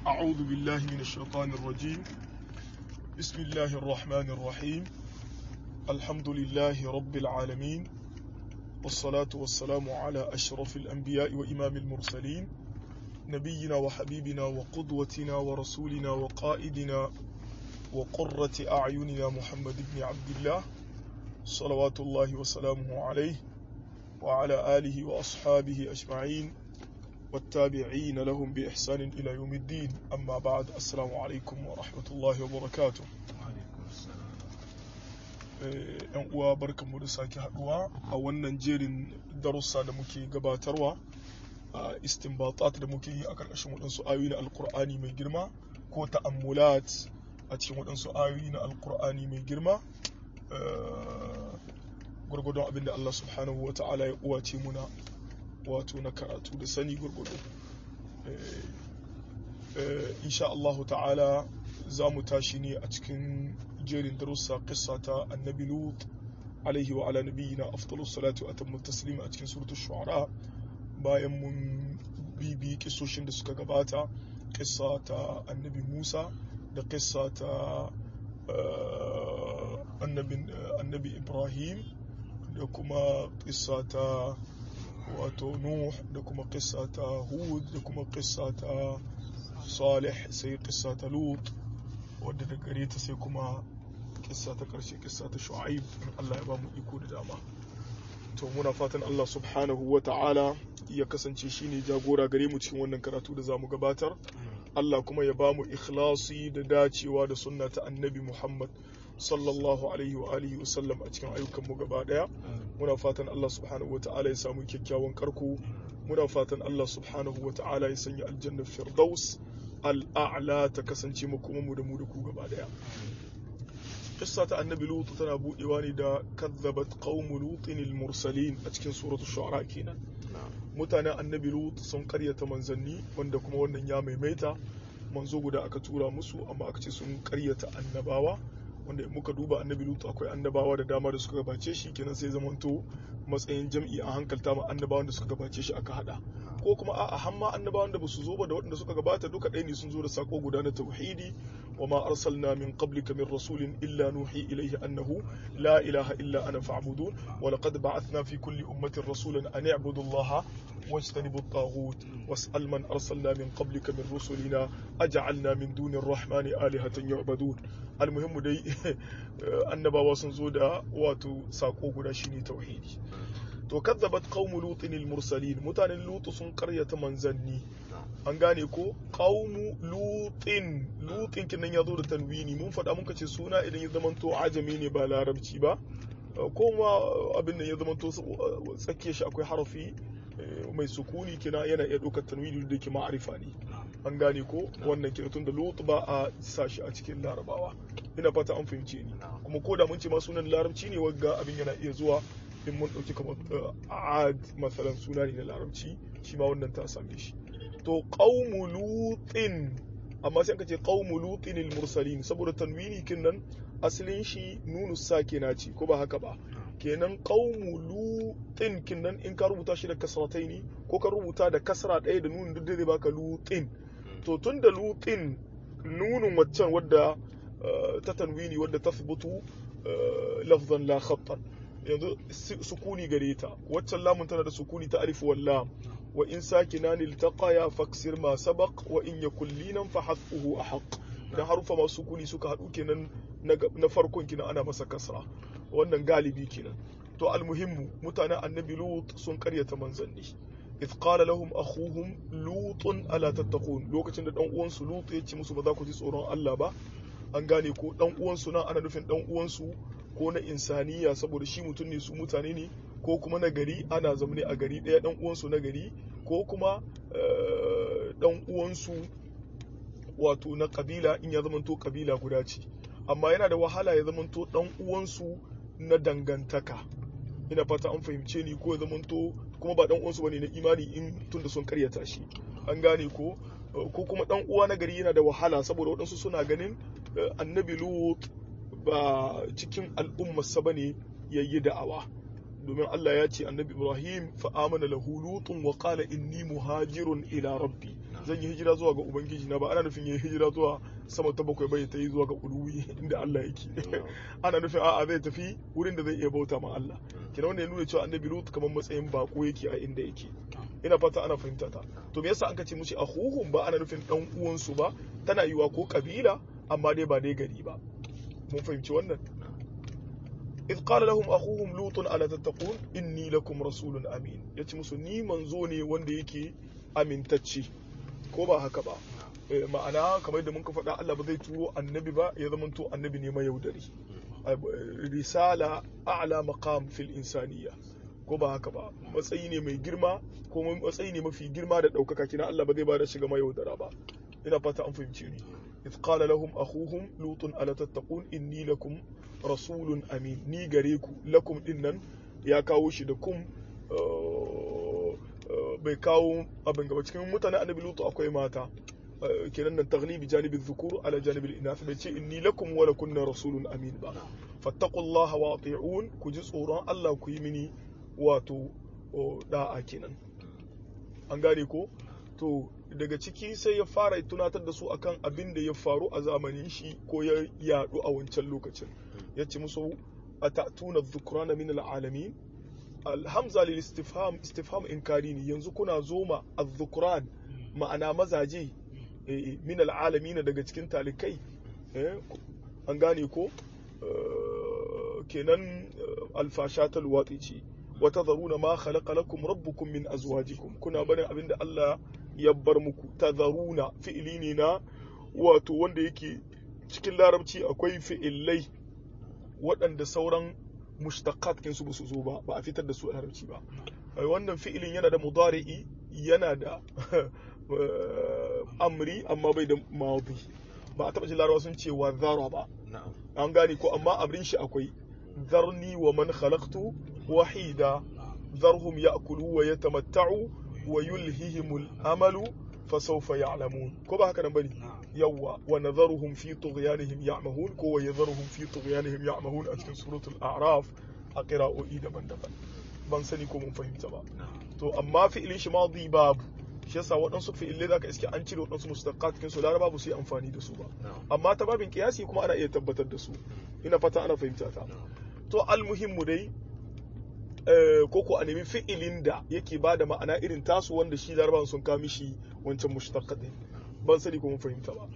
أعوذ بالله من الشيطان الرجيم بسم الله الرحمن الرحيم الحمد لله رب العالمين والصلاة والسلام على أشرف الأنبياء وإمام المرسلين نبينا وحبيبنا وقدوتنا ورسولنا وقائدنا وقرة أعيننا محمد بن عبد الله صلوات الله وسلامه عليه وعلى آله وأصحابه أجمعين والتابعين لهم بإحسان إلى يوم الدين أما بعد السلام عليكم ورحمة الله وبركاته yan uwa barkanmu da sake haduwa a wannan jerin darussa da muke gabatarwa a istinbatat da muke yi a karkashin waɗansu ayoyi na alkur'ani mai girma ko ta'ammulat a cikin waɗansu ayoyi na alkur'ani mai girma gwargwadon abin da Allah subhanahu wa ta'ala ya uwace muna wato na karatu da sani gwargwado insha Allah ta'ala za mu tashi ne a cikin jerin darussa kissa ta annabi lut alaihi wa ala nabiyina afdalus salatu wa atammu taslim a cikin suratul shu'ara bayan mun bibi kisoshin da suka gabata kissa ta annabi Musa da kissa ta annabi Ibrahim da kuma kissa ta wato Nuh da kuma kissa ta Hud da kuma kissa ta Salih sai kissa ta Lut wadda da gare ta sai kuma kissa ta karshe kissa ta Shu'aib Allah ya ba mu iko da dama to muna fatan Allah subhanahu wa ta'ala ya kasance shine jagora gare mu cikin wannan karatu da zamu gabatar Allah kuma ya ba mu ikhlasi da dacewa da sunna ta annabi Muhammad sallallahu alaihi wa alihi wa sallam a cikin ayyukan mu gaba daya muna fatan Allah subhanahu wa ta'ala ya samu kyakkyawan karko muna fatan Allah subhanahu wa ta'ala ya sanya aljannar firdaus al'a'la ta kasance mu kuma mu da mu da ku gaba daya kissa ta annabi lut tana budewa ne da kadzabat qaumu lutin al-mursalin a cikin suratul shu'ara kenan mutanen annabi lut sun karyata manzanni wanda kuma wannan ya maimaita manzo guda aka tura musu amma aka ce sun karyata annabawa wanda muka duba annabi lut akwai annabawa da dama da suka gabace shi kenan sai zamanto matsayin jam'i a hankalta ma annabawan da suka gabace shi aka hada ko kuma a'a hamma annabawan da basu zo ba da waɗanda suka gabata duka ɗaya ne sun zo da sako guda na tauhidi wa ma arsalna min qablika min rasulin illa nuhi ilayhi annahu la ilaha illa ana fa'budun wa laqad ba'athna fi kulli ummatin rasulan an i'budu allaha wajtanibu at-taghut was'al man arsalna min qablika min rusulina aj'alna min duni ar-rahmani alihatan yu'badun almuhimmu dai annabawa sun zo da wato sako guda shine tauhidi to kazzabat qaumu lutin al-mursalin mutanen lutu sun karyata manzanni an gane ko qaumu lutin lutin kinan yazo da tanwini mun faɗa muka ce suna idan ya zamanto ajami ne ba larabci ba ko ma abin nan ya zamanto tsakiyar shi akwai harafi mai sukuni kina yana iya ɗaukar tanwini da ke ma'arifa ne an gane ko wannan kira tun da lut ba a sa shi a cikin larabawa ina fata an fahimce ni kuma ko da mun ce ma sunan larabci ne wagga abin yana iya zuwa in mun ɗauki kamar ad masalan suna ne na larabci shi ma wannan ta same shi to qaumu lutin amma sai ka ce qaumu lutin mursalin saboda tanwini kin nan asalin shi nunu sakina ce ko ba haka ba kenan qaumu lutin kin nan in ka rubuta shi da kasrataini ko ka rubuta da kasra ɗaya da nunun duk zai baka lutin to tun da lutin nunun waccan wadda ta tanwini wadda ta lafzan la khattan yanzu sukuni gare ta waccan lamun tana da sukuni ta alif wal lam wa in sakinani iltaqaya faksir ma sabaq wa in yakul linan fa hasbuhu ahaq dan harufa masu sukuni suka hadu kenan na farkon kina ana masa kasra wannan galibi kenan to almuhimmu mutanen annabi lut sun karyata manzanni إذ قال لهم أخوهم لوط ألا تتقون لوكacin da dan uwansu Lut ya ce musu ba za ku ji tsoron Allah ba an gane ko dan uwansu nan ana nufin dan uwansu ko na insaniya saboda shi mutum ne su mutane ne ko kuma na gari ana zamane a gari ɗaya dan uwansu na gari ko kuma dan uwansu wato na kabila in ya zamanto kabila guda ce amma yana da wahala ya zamanto dan uwansu na dangantaka ina fata an fahimce ni ko ya zamanto kuma ba dan uwansu bane na imani in tunda sun karyata shi an gane ko ko kuma dan uwa na gari yana da wahala saboda waɗansu suna ganin annabi lut ba cikin al'ummarsa bane yayi da'awa domin Allah ya ce annabi Ibrahim fa amana lahu lutun wa qala inni muhajirun ila rabbi zan yi hijira zuwa ga ubangiji na ba ana nufin yi hijira zuwa sama ta bakwai bai ta yi zuwa ga uluwi inda Allah yake ana nufin a'a zai tafi wurin da zai iya bauta ma Allah kina wanda ya nuna cewa annabi Lut kamar matsayin bako yake a inda yake ina fata ana fahimta ta to me yasa an ka ce musu akhuhum ba ana nufin dan uwansu ba tana yiwa ko kabila amma dai ba dai gari ba mun fahimci wannan إذ قال لهم أخوهم لوط ألا تتقون إني لكم رسول أمين yace musu ni manzo ne wanda yake amintacce ko ba haka ba ma'ana kamar da mun ka faɗa Allah ba zai turo annabi ba ya zama to annabi ne mai yaudari risala a'la maqam fil insaniya ko ba haka ba matsayi ne mai girma ko matsayi ne mafi girma da ɗaukaka kina Allah ba zai ba da shiga mai yaudara ba ina fata an fahimce ni إذ قال لهم أخوهم لوط ألا تتقون إني لكم رسول أمين ني غريكو لكم إنن يا كاوشي دكم bai kawo abin gaba cikin mutane annabi lutu akwai mata kenan nan taglibi janibi dhukur ala janibi inath bai ce inni lakum wa lakunna rasulun amin ba fattaqullaha wa ati'un ku ji tsoron Allah ku yi mini wato da'a kenan an gane ko to daga ciki sai ya fara tunatar da su akan abin da ya faru a zamanin shi ko ya yadu a wancan lokacin ya ce musu a ta'tuna dhukrana min al'alamin alhamza lil istifham istifham inkari ne yanzu kuna zoma az-dhukran ma'ana mazaje min al'alamin daga cikin talikai an gane ko kenan alfashatal watsi ce wa tadharuna ma khalaqa lakum rabbukum min azwajikum kuna barin abinda Allah ya bar muku tadharuna fi'ili ne na wato wanda yake cikin larabci akwai fi'illai waɗanda sauran mushtaqat kin su su zo ba ba a fitar da su a larabci ba wannan fi'ilin yana da mudari'i yana da amri amma bai da madi ba a taɓa jin larabawa sun ce wa zara ba an gane ko amma abin shi akwai zarni wa man khalaqtu wahida zarhum ya'kulu wa yatamatta'u wa yulhihimul amalu fasawfa ya'lamun ko ba haka nan bane yawa wa nadharuhum fi tughyanihim ya'mahun ko wa yadharuhum fi tughyanihim ya'mahun a cikin suratul a'raf a qira'o'i daban-daban ban sani ko mun fahimta ba to amma fi'ilin shi madi babu shi yasa waɗansu fi'ilai zaka iske an cire waɗansu mustaqat cikin su laraba ba su yi amfani da su ba amma ta babin kiyasi kuma ana iya tabbatar da su ina fata ana fahimta ta to almuhimmu dai ko ko a nemi fi'ilin da yake ba da ma'ana irin tasu wanda shi larabawan sun kami shi wancan mushtaqat din ban sani ko mun fahimta ba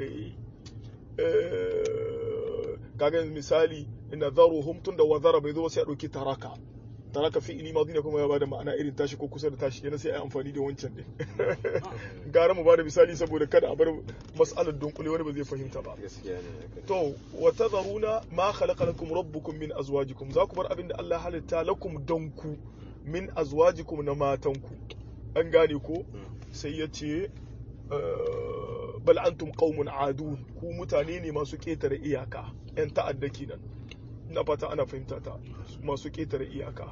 kaga misali ina zaruhum tun da wazara bai zo sai a ɗauki taraka taraka fi'ili madi ne kuma ya bada ma'ana irin tashi ko kusa da tashi yana sai a yi amfani da wancan din gara mu bada misali saboda kada a bar mas'alar dunkule wani ba zai fahimta ba to wa tadharuna ma khalaqa lakum rabbukum min azwajikum za ku bar abin da Allah halitta lakum danku min azwajikum na matanku an gane ko sai ya ce bal antum qaumun adun ku mutane ne masu ketare iyaka yan ta'adda kenan ina fata ana fahimta ta masu ketare iyaka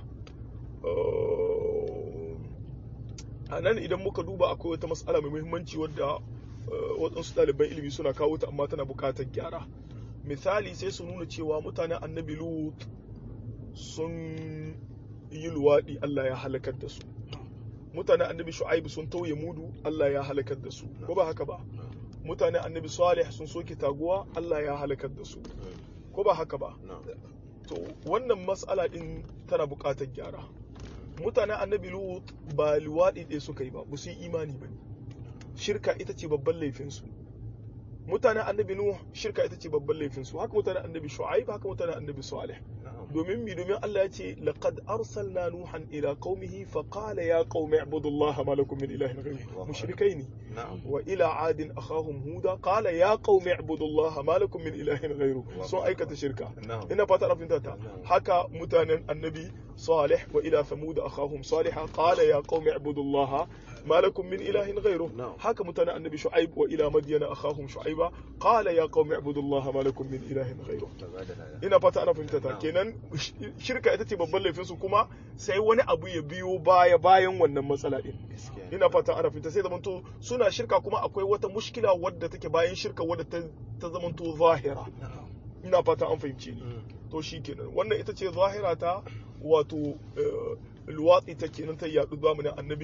a nan idan muka duba akwai wata matsala mai muhimmanci wadda waɗansu ɗaliban ilimi suna kawo ta amma tana buƙatar gyara misali sai su nuna cewa mutanen annabi lut sun yi luwaɗi allah ya halakar da su mutanen annabi shu'aibu sun tauye mudu allah ya halakar da su ko ba haka ba mutanen annabi salih sun soke taguwa allah ya halakar da su ko ba haka ba to wannan matsala din tana buƙatar gyara mutanen annabi lut ba luwaɗi ɗaya suka yi ba ba su yi imani ba shirka ita ce babban laifinsu mutanen annabi nuh shirka ita ce babban laifinsu haka mutanen annabi shu'aib haka mutanen annabi salih domin mi domin Allah ya ce laqad arsalna nuhan ila qaumihi fa qala ya qaumi ibudullaha ma lakum min ilahin ghayruhu mushrikai ne wa ila adin akhahum huda qala ya qaumi ibudullaha ma lakum min ilahin ghayruhu sun aikata shirka ina fata na fahimta ta haka mutanen annabi salih wa ila thamud akhahum salih qala ya qaumi ibudullaha ما لكم من إله غيره هكا متنا النبي شعيب وإلى مدين أخاهم شعيبا قال يا قوم اعبدوا الله ما لكم من إله غيره ina fata ana fahimta ta kenan shirka ita ce babban laifin su kuma sai wani abu ya biyo baya bayan wannan matsala din ina fata ana fahimta sai zamanto suna shirka kuma akwai wata mushkila wadda take bayan shirka wadda ta zamanto zahira ina fata an fahimce ni to shikenan wannan ita ce zahira ta wato luwatsi ta kenan ta yaɗu zamanin annabi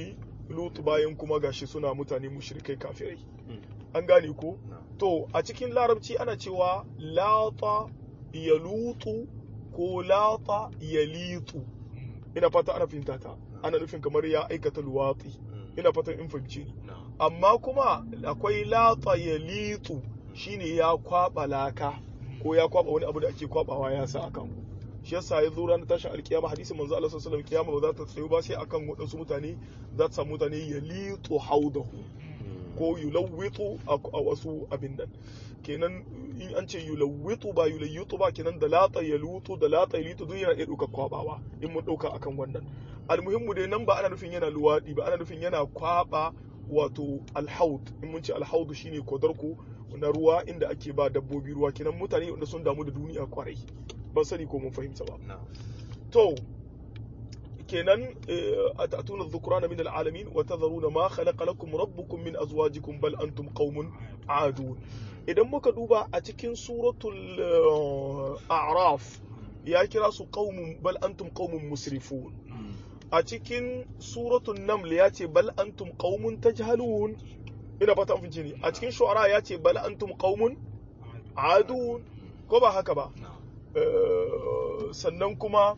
lut bayan kuma gashi suna mutane mushrikai kafirai an gane ko to a cikin larabci ana cewa lata ya lutu ko lata ya litu ina fata ana fahimta ta ana nufin kamar ya aikata luwatsi ina fatan in fahimci ni amma kuma akwai lata ya litu shine ya kwaba laka ko ya kwaba wani abu da ake kwabawa ya sa akan shi yasa ya zo ranar tashin alkiyama hadisin manzo Allah sallallahu alaihi wasallam kiyama ba za ta tsayu ba sai akan wadansu mutane za ta samu mutane ya litu haudahu ko yulawwitu a wasu abin nan kenan in an ce yulawwitu ba yulayyitu ba kenan da lata ya lutu da lata ya litu duk yana iya ɗauka kwabawa in mun ɗauka akan wannan almuhimmu dai nan ba ana nufin yana luwaɗi ba ana nufin yana kwaba wato alhaud in mun ce alhaud shine kodarko na ruwa inda ake ba dabbobi ruwa kenan mutane wanda sun damu da duniya kwarai ban sani ko mun fahimta ba to kenan atatuna dhukrana min alalamin wa tadharuna ma khalaqa lakum rabbukum min azwajikum bal antum qaumun adun idan muka duba a cikin suratul a'raf ya kira su qaumun bal antum qaumun musrifun a cikin suratul naml ya ce bal antum qaumun tajhalun ina fata an fice ni a cikin shu'ara ya ce bal antum qaumun adun ko ba haka ba sannan kuma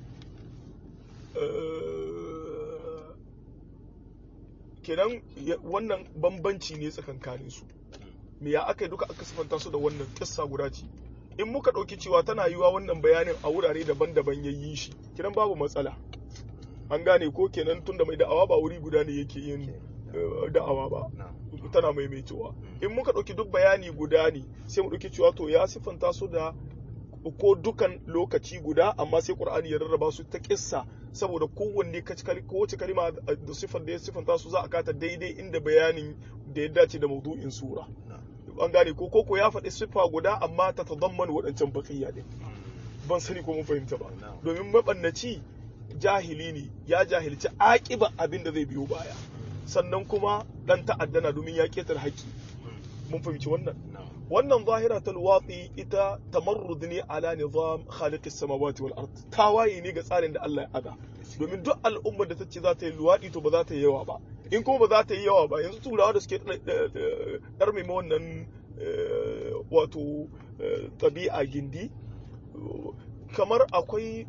kenan wannan bambanci ne tsakankanin su me ya aka yi duka aka sifanta su da wannan kissa guda ce in muka ɗauki cewa tana yiwa wannan bayanin a wurare daban-daban ya yi shi kiran babu matsala an gane ko kenan tun da mai da'awa ba wuri guda ne yake yin da'awa ba tana maimaitowa in muka ɗauki duk bayani guda ne sai mu ɗauki cewa to ya siffanta su da ko dukan lokaci guda amma sai qur'ani ya rarraba su ta kissa saboda kowanne kowace kalima da siffar da ya siffanta su za a kata daidai inda bayanin da ya dace da maudu'in sura an gane ko koko ya faɗi siffa guda amma ta tadamman waɗancan baqiya din ban sani ko mun fahimta ba domin mabannaci jahili ne ya jahilci aƙiba abin da zai biyo baya sannan kuma dan ta'addana domin ya ketar haƙƙi mun fahimci wannan wannan zahira ta luwatsi ita tamarrud ne ala nizam khaliqis samawati wal ard tawaye ne ga tsarin da Allah ya ada domin duk al'ummar da ta ce za ta yi luwaɗi to ba za ta yi yawa ba in kuma ba za ta yi yawa ba yanzu turawa da suke ɗar mai wannan wato ɗabi'a gindi kamar akwai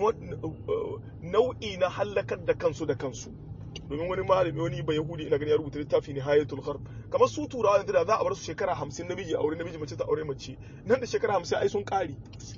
nau'i na hallakar da kansu da kansu domin wani malami wani ba yahudi ina gani ya rubuta littafi ne hayatul gharb kamar su turawa yanzu da za a bar su shekara hamsin namiji aure namiji mace ta aure mace nan da shekara hamsin ai sun kare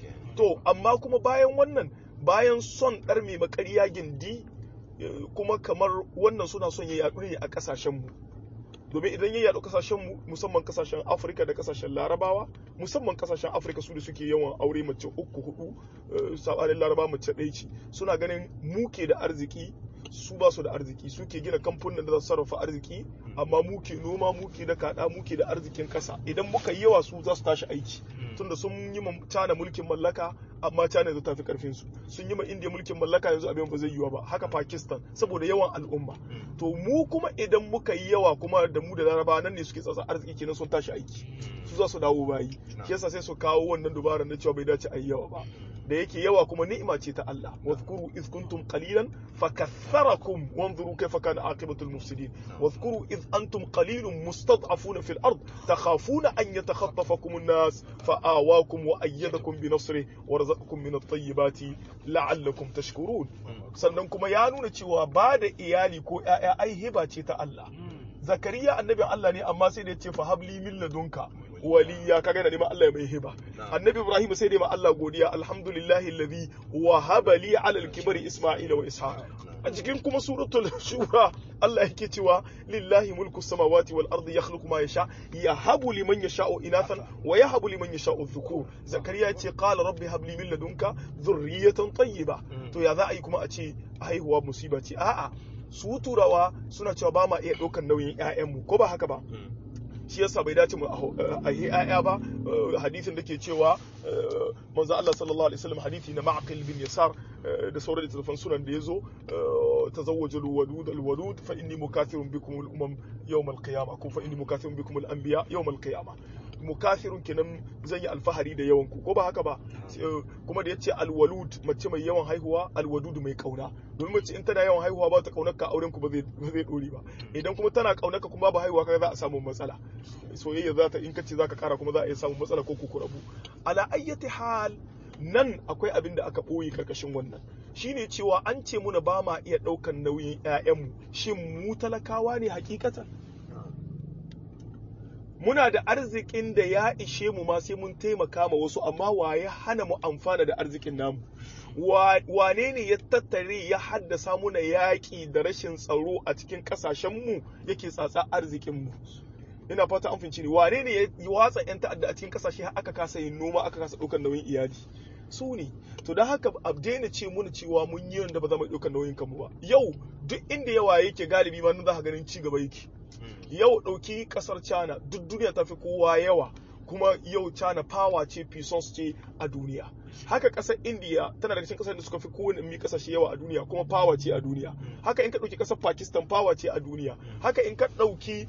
to amma kuma bayan wannan bayan son ɗar mai makariya gindi kuma kamar wannan suna son ya yaɗu ne a ƙasashen mu domin idan ya yaɗu ƙasashen mu musamman ƙasashen afirka da ƙasashen larabawa musamman ƙasashen afirka su da suke yawan aure mace uku hudu sabanin laraba mace ɗaya ce suna ganin muke da arziki su ba su da arziki suke gina kamfanin da za su sarrafa arziki amma muke noma muke da kada muke da arzikin kasa idan muka yi yawa su za su tashi aiki tunda sun yi ma China mulkin mallaka amma China yanzu tafi karfin su sun yi ma India mulkin mallaka yanzu abin ba zai yiwa ba haka Pakistan saboda yawan al'umma to mu kuma idan muka yi yawa kuma da mu da Laraba nan ne suke tsatsa arziki kenan sun tashi aiki su za su dawo bayi shi yasa sai su kawo wannan dubarar na cewa bai dace a yi yawa ba da yake yawa kuma ni'ima ce ta Allah wadhkuru iz kuntum qalilan fakaththarakum wanzuru kayfa kana aqibatul mufsidin wadhkuru iz antum qalilun mustad'afuna fil ard takhafuna an yatakhatafakum an-nas fa'awakum wa ayyadakum bi nasrihi wa razaqakum min at-tayyibati la'allakum tashkurun sannan kuma ya nuna cewa ba da iyali ko ƴaƴa ai hiba ce ta Allah zakariya annabin Allah ne amma sai da ya ce fa habli min ladunka waliya kaga yana neman Allah ya mai hiba annabi ibrahim sai da ma Allah godiya alhamdulillahi alladhi wahaba li ala al-kibri isma'ila wa ishaq a cikin kuma suratul shura Allah yake cewa lillahi mulku samawati wal ardi yakhluqu ma yasha yahabu liman yasha'u inathan wa yahabu liman yasha'u dhukur zakariya yace qala rabbi habli min ladunka dhurriyatan tayyiba to ya za a yi kuma a ce haihuwa musiba ce a'a su turawa suna cewa ba ma iya ɗaukar nauyin 'ya'yanmu ko ba haka ba shi yasa bai dace mu a yi ƴaƴa ba hadisin da ke cewa manzo Allah sallallahu alaihi wasallam hadisi na Ma'qil bin Yasar da sauran littattafan sunan da yazo tazawwaju al-wadud al-wadud fa inni mukathirun bikum al-umam yawm al-qiyamah ko fa inni mukathirun bikum al-anbiya yawm al-qiyamah mukathirun kenan zan yi alfahari da yawan ku ko ba haka ba kuma da yace alwalud mace mai yawan haihuwa alwadud mai kauna domin mace in tana yawan haihuwa ba ta kaunar ka auren ku ba zai ba zai dore ba idan kuma tana kaunar ka kuma ba haihuwa kaga za a samu matsala soyayya za ta in kace zaka kara kuma za a iya samun matsala ko ku rabu ala ayyati hal nan akwai abin da aka ɓoye karkashin wannan shine cewa an ce muna ba ma iya ɗaukan nauyin 'ya'yanmu shin mu talakawa ne hakikatan muna da arzikin da ya ishe mu ma sai mun taimaka ma wasu amma wa ya hana mu amfana da arzikin namu wane ne ya tattare ya haddasa muna yaƙi da rashin tsaro a cikin ƙasashenmu yake tsatsa arzikinmu ina fata an finci ne wane ne ya watsa 'yan ta'adda a cikin ƙasashe aka kasa yin noma aka kasa ɗaukar nauyin iyali su ne to don haka a daina ce muna cewa mun yi wanda ba za mu ɗaukar nauyin kanmu ba yau duk inda yawa yake galibi ma nan za ka ganin ci gaba yake yau ɗauki ƙasar china duk duniya ta fi kowa yawa kuma yau china power ce puissance ce a duniya haka ƙasar india tana daga cikin ƙasar da suka fi kowane mi ƙasashe yawa a duniya kuma power ce a duniya haka in ka ɗauki ƙasar pakistan power ce a duniya haka in ka ɗauki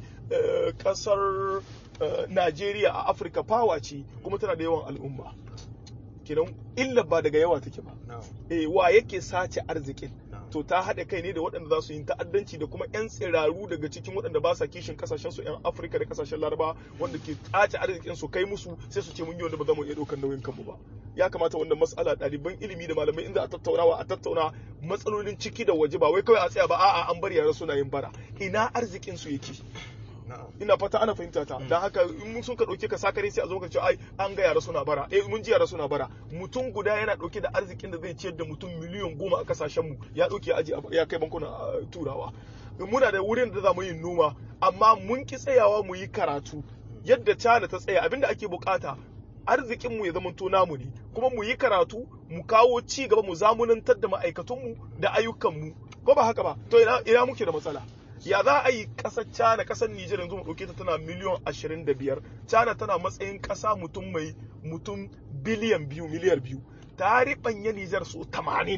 ƙasar nigeria a afirka power ce kuma tana da yawan al'umma kenan illa ba daga yawa take ba eh wa yake sace arzikin to ta haɗa kai ne da waɗanda za su yi ta'addanci da kuma 'yan tsiraru daga cikin waɗanda ba sa kishin kasashen su 'yan afirka da kasashen laraba wanda ke tace arzikin su kai musu sai su ce mun yi wanda ba za mu iya ɗaukar nauyin kanmu ba ya kamata wannan mas'ala ɗaliban ilimi da malamai inda a tattaunawa a tattauna matsalolin ciki da waje ba wai kawai a tsaya ba a'a an bar yara suna yin bara ina arzikin su yake ina fata ana fahimta ta dan haka in mun sun ka dauke ka sakare sai a zo ka ce ai an ga yara suna bara eh mun ji yara suna bara mutum guda yana dauke da arzikin da zai ciyar da mutum miliyan goma a kasashen mu ya dauke aji ya kai bankuna turawa muna da wurin da za mu yi noma amma mun ki tsayawa mu yi karatu yadda China ta tsaya abinda ake bukata arzikin mu ya zama to namu ne kuma mu yi karatu mu kawo ci gaba mu zamunantar da ma'aikatunmu da ayyukanmu ko ba haka ba to ina ina muke da matsala ya za a yi ƙasar China ƙasar Nijar yanzu mu ɗauke ta tana miliyan ashirin da biyar China tana matsayin ƙasa mutum mai mutum biliyan biyu miliyar biyu ta riɓanya Nijar so tamanin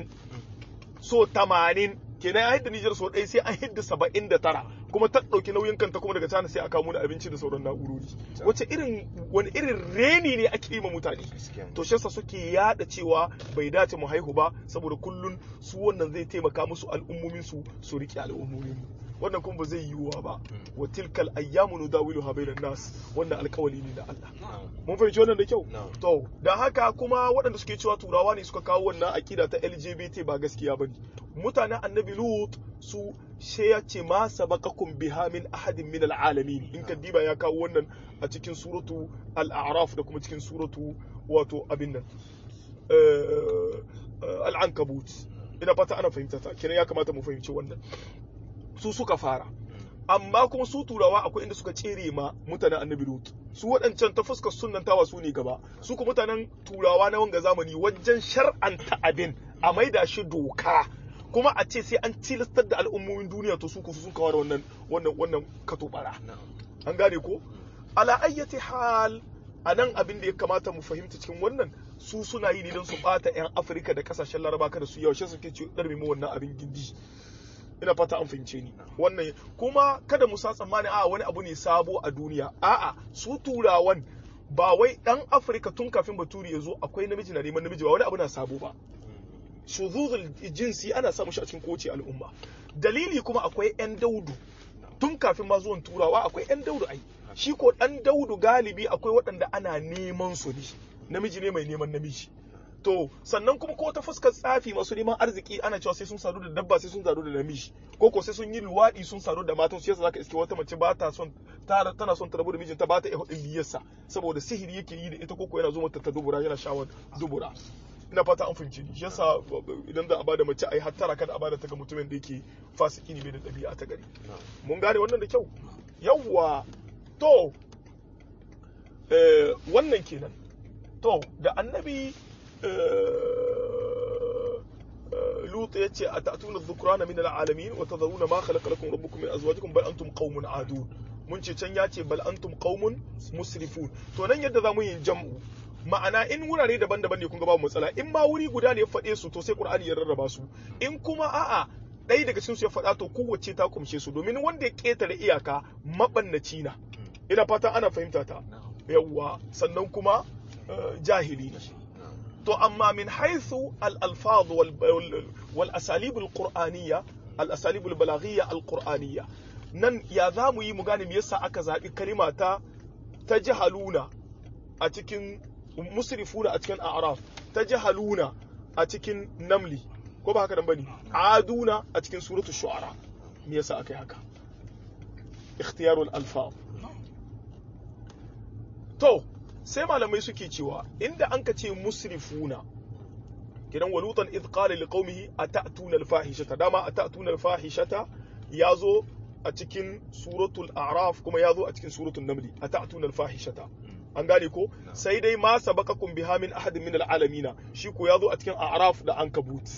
so tamanin kenan ya hidda Nijar so ɗaya sai an hidda saba'in da tara kuma ta ɗauki nauyin kanta kuma daga China sai a kawo da abinci da sauran na'urori wace irin wani irin reni ne ake yi ma mutane to shi yasa suke yada cewa bai dace mu haihu ba saboda kullun su wannan zai taimaka musu al'ummomin su su riƙe al'ummomin mu wannan kuma ba zai yiwuwa ba wa tilkal ayyamu nudawiluha bainan nas wannan alkawali ne da Allah mun fahimci wannan da kyau to da haka kuma waɗanda suke cewa turawa ne suka kawo wannan akida ta LGBT ba gaskiya bane mutanen annabi lut su she ya ce ma sabaqakum biha min ahadin min alalamin in ka diba ya kawo wannan a cikin suratu al-a'raf da kuma cikin suratu wato abin nan al-ankabut ina fata ana fahimta ta kenan ya kamata mu fahimci wannan su suka fara amma kuma su turawa akwai inda suka tsere ma mutanen annabi lut su waɗancan ta fuskar sunnantawa su ne gaba su kuma mutanen turawa na wanga zamani wajen shar'anta abin a maida shi doka kuma a ce sai an tilastar da al'ummomin duniya to su kusa sun kawo da wannan wannan wannan katobara an gane ko ala ayyati hal a nan abin da ya kamata mu fahimta cikin wannan su suna yi ne don su bata 'yan afirka da kasashen laraba kada su yaushe suke ci ɗarmi mu wannan abin gindi ina fata an fahimce ni wannan kuma kada mu sa tsammani a wani abu ne sabo a duniya a'a su turawan ba wai dan afirka tun kafin baturi ya zo akwai namiji na neman namiji ba wani abu na sabo ba shuzuzul jinsi ana samun shi a cikin kowace al'umma dalili kuma akwai yan daudu tun kafin ma zuwan turawa akwai yan daudu ai shi ko dan daudu galibi akwai waɗanda ana neman su ne namiji ne mai neman namiji to sannan kuma ko ta fuskar tsafi masu neman arziki ana cewa sai sun sadu da dabba sai sun sadu da namiji ko ko sai sun yi luwaɗi sun sadu da matan su yasa zaka iske wata mace ba ta son tana son ta rabu da mijinta ba ta iya hudin liyarsa saboda sihiri yake yi da ita koko yana zo mata ta dubura yana shawar dubura ina fata an fahimci ni yasa idan za a bada mace ai hattara kada a bada ta ga mutumin da yake fasiki ne bai da ɗabi'a ta gari mun gane wannan da kyau yawwa to wannan kenan to da annabi لوط يتي أتأتون الذكران من العالمين وتذرون ما خلق لكم ربكم من أزواجكم بل أنتم قوم عادون mun ce can ya ce bal antum qaumun musrifun to nan yadda zamu yin jam'u ma'ana in wurare daban-daban ne kun ga babu matsala in ma wuri guda ne ya faɗe su to sai qur'ani ya rarraba su in kuma a'a ɗaya daga cikin su ya faɗa to kowace ta kumshe su domin wanda ya ƙetare iyaka mabannaci na ina fatan ana fahimta ta yawwa sannan kuma jahili ne to amma min haithu al-alfaz wal asalib al-qur'aniyya al-asalib al-balaghiyya al-qur'aniyya nan ya za mu yi mu gane me yasa aka zaɓi kalima ta ta jahaluna a cikin musrifuna a cikin a'raf ta jahaluna a cikin namli ko ba haka nan bane aduna a cikin suratul shu'ara me yasa aka yi haka ikhtiyarul alfaz to sai malamai suke cewa inda an ka ce musrifuna kidan walutan id qala liqaumihi atatuna alfahishata dama atatuna alfahishata yazo a cikin suratul a'raf kuma yazo a cikin suratul naml atatuna alfahishata an gane ko sai dai ma sabaqakum biha min ahadin min alalamina shi ko yazo a cikin a'raf da ankabut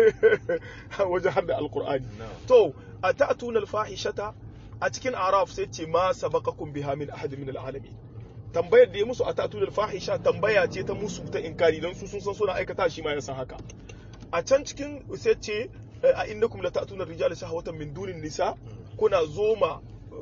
wajen har da alqur'ani to atatuna alfahishata a cikin a'raf sai ce ma sabaqakum biha min ahadin min alalamin tambayar da ya musu a tatunar fahisha tambaya ce ta musu ta inkari don su sun san suna aikata shi ma ya san haka a can cikin sai ce a innakum la ta'tuna rijala shahwatan min dunin nisa kuna zoma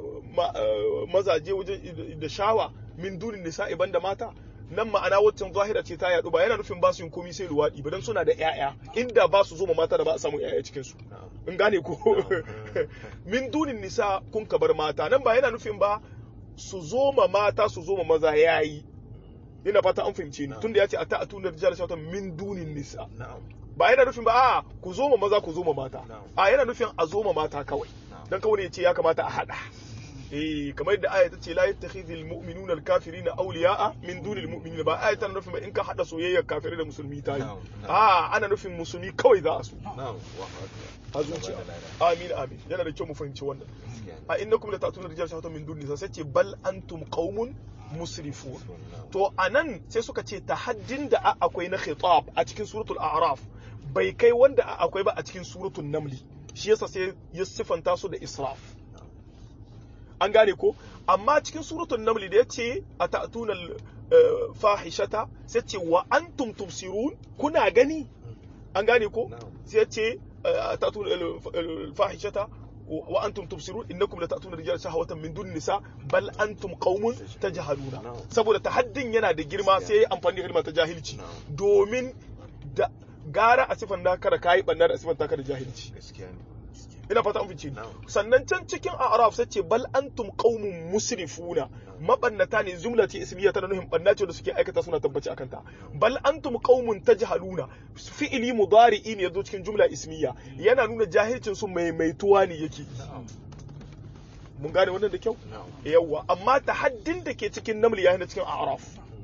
mazaje wajen da shawa min dunin nisa iban da mata nan ma'ana waccan zahira ce ta yadu ba yana nufin ba su yin komai sai luwadi ba dan suna da ƴaƴa inda ba su zoma mata da ba a samu ƴaƴa cikin su in gane ko min dunin nisa kun ka bar mata nan ba yana nufin ba su zo ma mata su zo ma maza yayi ina fata an fahimce ni tunda ya ce a ta'atuna rijal shawtan min dunin nisa ba yana nufin ba a ku zo ma maza ku zo ma mata a yana nufin a zo ma mata kawai dan kawai ya ce ya kamata a hada eh kamar yadda aya ta ce la yattakhidhul mu'minuna al-kafirina awliya'a min dunil mu'minina ba aya tana nufin ba in ka hada soyayyar kafirai da musulmi ta yi a ana nufin musulmi kawai za a so a zuciya amin amin yana da kyau mu fahimci wannan a innakum la ta'tuna rijal shahatan min duni sai ce bal antum qaumun musrifun to anan sai suka ce tahaddin da akwai na khitab a cikin suratul a'raf bai kai wanda akwai ba a cikin suratul namli shi yasa sai ya sifanta su da israf an gane ko amma cikin suratul namli da yace atatuna fahishata sai ce wa antum tubsirun kuna gani an gane ko sai ce atatuna fahishata wa antum tubsirun innakum latatuna rijal shahawatan min dun nisa bal antum qaumun tajhaluna saboda tahaddin yana da girma sai amfani da kalmar ta jahilci domin da gara a sifan da kada kai banna da sifan da kada jahilci ina fata an fice sannan can cikin a'raf sai ce bal antum qaumun musrifuna mabannata ne jumla ce ismiya tana nuhin banna ce da suke aikata suna tabbaci akan ta bal antum qaumun tajhaluna fi'ili mudari'i ne yazo cikin jumla ismiya yana nuna jahilcin su maimaituwa ne yake mun gane wannan da kyau yawa amma tahaddin da ke cikin naml ya cikin a'raf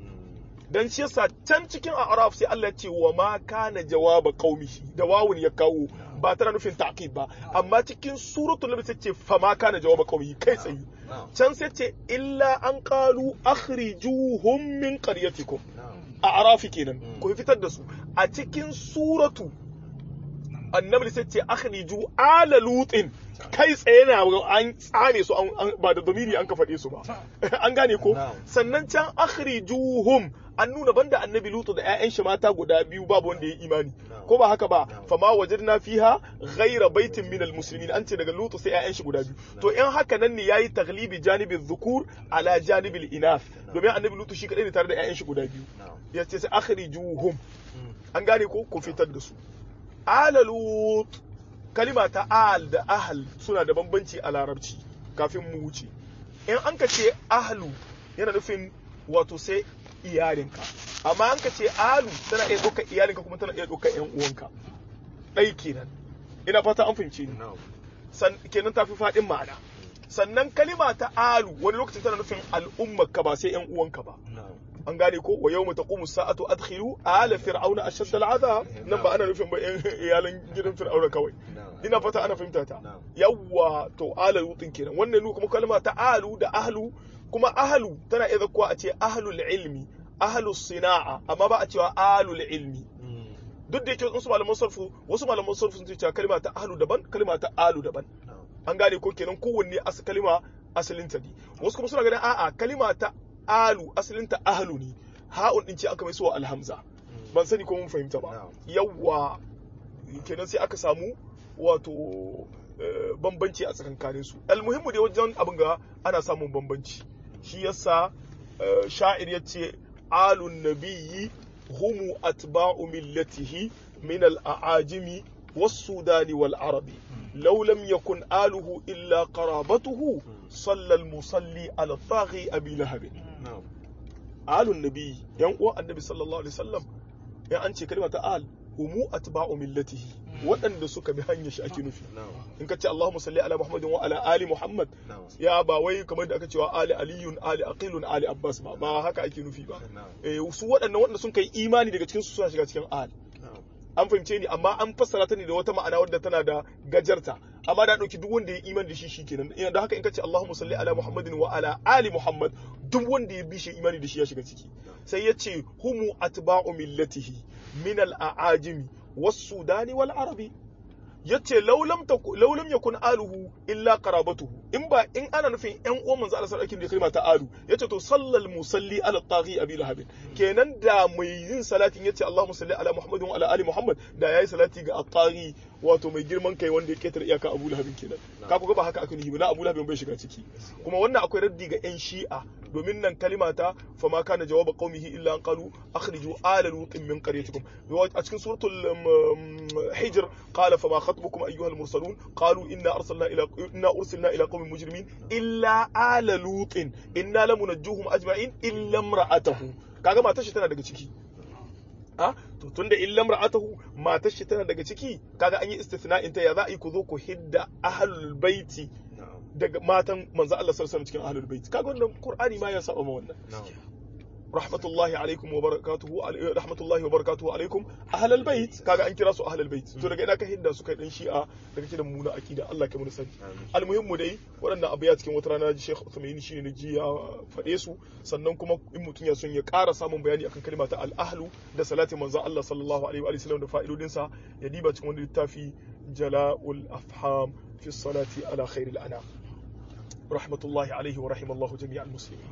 dan shi yasa can cikin a'raf sai Allah ya ce wa ma kana jawaba qaumihi da wawun ya kawo ba tana nufin ta'qib ba amma cikin suratul nabi sai ce fa ma kana jawaba qaumihi kai tsayi can sai ce illa an qalu akhrijuhum min qaryatikum a'rafi kenan ku fitar da su a cikin suratu annabi sai ce akhriju ala lutin kai tsaye na an tsame su ba da domini an ka faɗe su ba an gane ko sannan can akhrijuhum an nuna banda annabi lutu da 'ya'yan shi mata guda biyu babu wanda ya yi imani ko ba haka ba fama wajadna fiha ghaira baitin minal muslimin an ce daga lutu sai 'ya'yan shi guda biyu to in haka nan ne yayi taglibi janibin dhukur ala janibil inath domin annabi lutu shi kadai ne tare da 'ya'yan shi guda biyu ya ce sai akhrijuhum an gane ko ku fitar da su ala lut kalima ta al da ahl suna da bambanci a larabci kafin mu wuce in an ka ce ahlu yana nufin wato sai iyalinka amma an ka ce alu tana iya ɗaukar iyalinka kuma tana iya ɗaukar ƴan uwanka ɗai kenan ina fata an fahimce ni kenan ta fi faɗin ma'ana sannan kalima ta alu wani lokacin tana nufin al'ummarka ba sai ƴan uwanka ba an gane ko wa yawma taqumu sa'atu adkhilu ala fir'auna ashadd al'adab nan ba ana nufin ba iyalan gidan fir'auna kawai ina fata ana fahimta ta yawwa to ala lutin kenan wannan nu kuma kalma ta alu da ahlu kuma ahlu tana iya zakkuwa a ce ahlul ilmi ahlus sina'a amma ba a cewa alul ilmi duk da yake wasu malaman sarfu wasu malaman sarfu sun ce kalma ta ahlu daban kalma ta alu daban an gane ko kenan kowanne as kalma asalin ta ne wasu kuma suna ganin a'a kalma ta alu asalin ta ahlu ne ha'un din ce aka mai suwa alhamza ban sani ko mun fahimta ba yawwa kenan sai aka samu wato bambanci a tsakankanin su almuhimmu dai wajen abin ga ana samun bambanci shi yasa sha'ir yace alun nabiyyi humu atba'u millatihi min al-a'ajimi was-sudani wal-arabi law lam yakun aluhu illa qarabatuhu صلى المصلي على الطاغي أبي لهب آل النبي ينقوى النبي صلى الله عليه وسلم يعني أنت كلمة آل هم أتباع ملته waɗanda suka bi hanyar shi ake nufi in ka ce Allahumma salli ala Muhammadin wa ala ali Muhammad ya ba wai kamar da aka cewa ali aliyun ali aqilun ali abbas ba ba haka ake nufi ba eh su waɗannan waɗanda sun kai imani daga cikin su suna shiga cikin al an fahimce ni amma an fassara ta ne da wata ma'ana wadda tana da gajarta amma da dauki duk wanda ya imani da shi shikenan ina da haka in kace Allahumma salli ala Muhammadin wa ala ali Muhammad duk wanda ya bi shi imani da shi ya shiga ciki sai ya ce humu atba'u millatihi min al-a'ajimi was-sudani wal arabi yace laulam laulam yakun aluhu illa qarabatuhu in ba in ana nufin yan uwan manzo Allah sallallahu alaihi wasallam ta alu yace to sallal musalli ala taghi abi lahab kenan da mai yin salatin yace Allahumma salli ala Muhammadin wa ala ali Muhammad da yayi salati ga at-taghi wato mai girman kai wanda ya ketare iyaka Abu Lahab kenan ka ku ga ba haka aka nuhi ba na Abu Lahab bai shiga ciki kuma wannan akwai raddi ga yan Shi'a domin nan kalima ta fa ma kana jawaba qaumihi illa an qalu akhriju ala lutin min qaryatikum a cikin suratul hijr qala fa ma خطبكم أيها المرسلون قالوا إنا أرسلنا إلى إنا أرسلنا إلى قوم مجرمين إلا آل لوط إنا لمنجوهم أجمعين إلا امرأته kaga matar shi tana daga ciki a to tunda illa imra'atahu matar shi tana daga ciki kaga an yi istithna'in ta ya za a yi ku zo ku hidda ahlul baiti daga matan manzo Allah sallallahu alaihi wasallam cikin ahlul baiti kaga wannan qur'ani ma ya saba ma wannan rahmatullahi alaikum wa barakatuhu rahmatullahi wa barakatuhu alaikum ahlal bait kaga an kira su ahlal bait to daga ina ka hidda su kai dan shi'a daga kidan muna akida Allah kai mun sani almuhimmu dai waɗannan abu ya cikin wata rana ji Sheikh Uthaymeen shine ne ji ya faɗe su sannan kuma in mutum ya son ya ƙara samun bayani akan kalma ta al-ahlu da salatin manzon Allah sallallahu alaihi wa sallam da fa'idodin sa ya diba cikin wani littafi jala'ul afham fi salati ala khairil anam rahmatullahi alaihi wa rahimallahu jami'al muslimin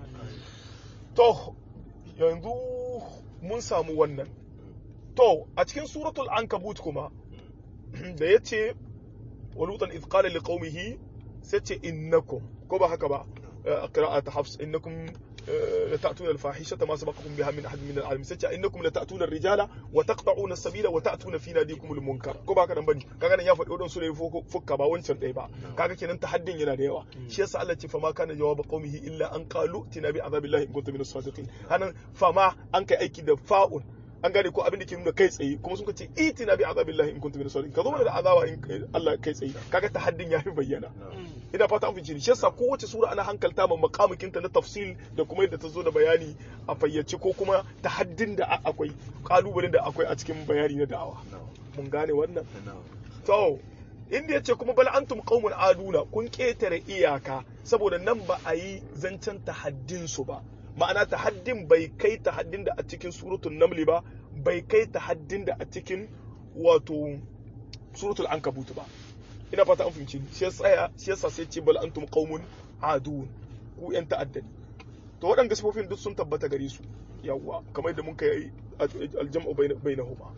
to yanzu mun samu wannan to a cikin suratul ankabut kuma da ya ce walutan izqala li qaumihi sai ce innakum ko ba haka ba a qira'at hafs innakum la ta'tuna al-fahishata ma sabaqakum biha min ahad min al-alamin sai ce innakum la ta'tuna ar-rijala wa taqta'una as-sabila wa ta'tuna fi nadikum al-munkar ko ba haka dan bane kaga nan ya faɗi wadansu ne fukka ba wancan ɗaya ba kaga kenan tahaddin yana da yawa shi yasa Allah ce fama kana jawaba qaumihi illa an qalu tina bi azabillahi in kuntum min as-sadiqin hanan fama an kai aiki da fa'un an gane ko abin da ke nuna kai tsaye kuma sun ce itina bi azabillahi in kuntum min as-sadiqin ka zo mana da azaba in Allah kai tsaye kaga tahaddin ya fi bayyana ina fata an fice shi yasa kowace sura ana hankalta ma makamukin ta na tafsil da kuma yadda ta zo da bayani a fayyace ko kuma tahaddin da akwai kalubalen da akwai a cikin bayani na da'awa mun gane wannan to inda yace kuma bal antum qaumun aduna kun ketare iyaka saboda nan ba a yi zancen tahaddin su ba ma'ana tahaddin bai kai tahaddin da a cikin suratul naml ba bai kai tahaddin da a cikin wato suratul ankabut ba ina fata an fahimci shi tsaya shi yasa sai ce bal antum qaumun adun ku yan ta'addani to waɗanda sifofin duk sun tabbata gare su yawwa kamar yadda mun kai aljam'u bainahuma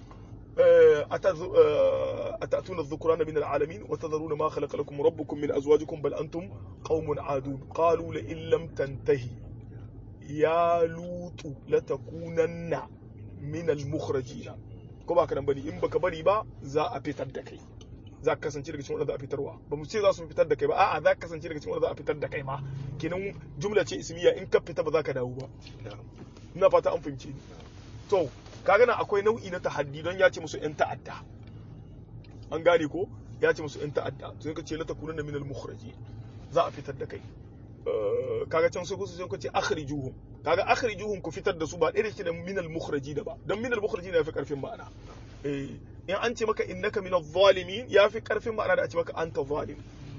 أتأتون الذكران من العالمين وتذرون ما خلق لكم ربكم من أزواجكم بل أنتم قوم عادون قالوا لئن لم تنتهي يا لوط لتكونن من المخرجين كما كان بني إن بك بني با za a fitar da kai za ka kasance daga cikin wanda za a fitarwa ba mu ce za su fitar da kai ba a'a za ka kasance daga cikin wanda za a fitar da kai ma kenan jumla ce ismiya in ka fita ba za ka dawo ba ina fata an fahimce ni to kaga nan akwai nau'i na tahaddi don ya ce musu yan ta'adda an gane ko ya ce musu yan ta'adda to ka ce la takununa min al-mukhraji za a fitar da kai kaga can sai kusa sai ce akhrijuhum kaga akhrijuhum ku fitar da su ba ɗaya da min al-mukhraji da ba don min al-mukhraji na fi karfin ma'ana eh in an ce maka innaka min adh-dhalimin ya fi karfin ma'ana da a ce maka anta zalim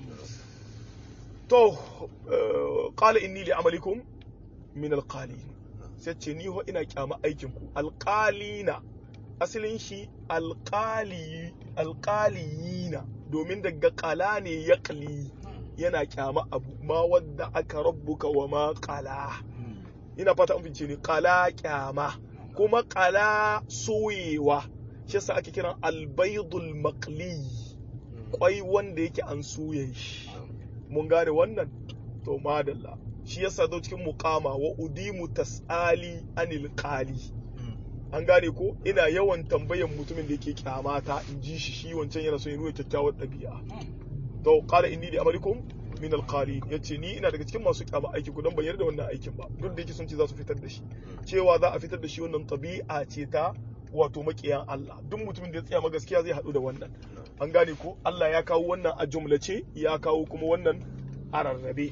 to qala inni li amalikum min al-qalin sai ce ni ho ina kyama aikin ku alqalina asalin shi alqali alqaliyina domin daga qala ne yaqli yana kyama abu ma wadda aka rabbuka wa ma qala ina fata an fince ni qala kyama kuma qala soyewa shi yasa ake kiran albaydul maqli kwai wanda yake an soye shi mun gane wannan to madalla shi yasa zo cikin muqama wa udimu tasali anil qali an gane ko ina yawan tambayan mutumin da yake kyamata in ji shi shi wancan yana so ya nuna kyakkyawar ɗabi'a to qala inni li amalikum min alqalin yace ni ina daga cikin masu kyama aiki ku dan ban yarda wannan aikin ba duk da yake sun ce za su fitar da shi cewa za a fitar da shi wannan tabi'a ce ta wato makiyan Allah duk mutumin da ya tsaya ma gaskiya zai haɗu da wannan an gane ko Allah ya kawo wannan a jumlace ya kawo kuma wannan a rarrabe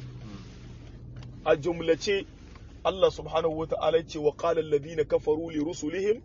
a jumlace Allah subhanahu wa ta'ala ce wa qala alladhina kafaru li rusulihim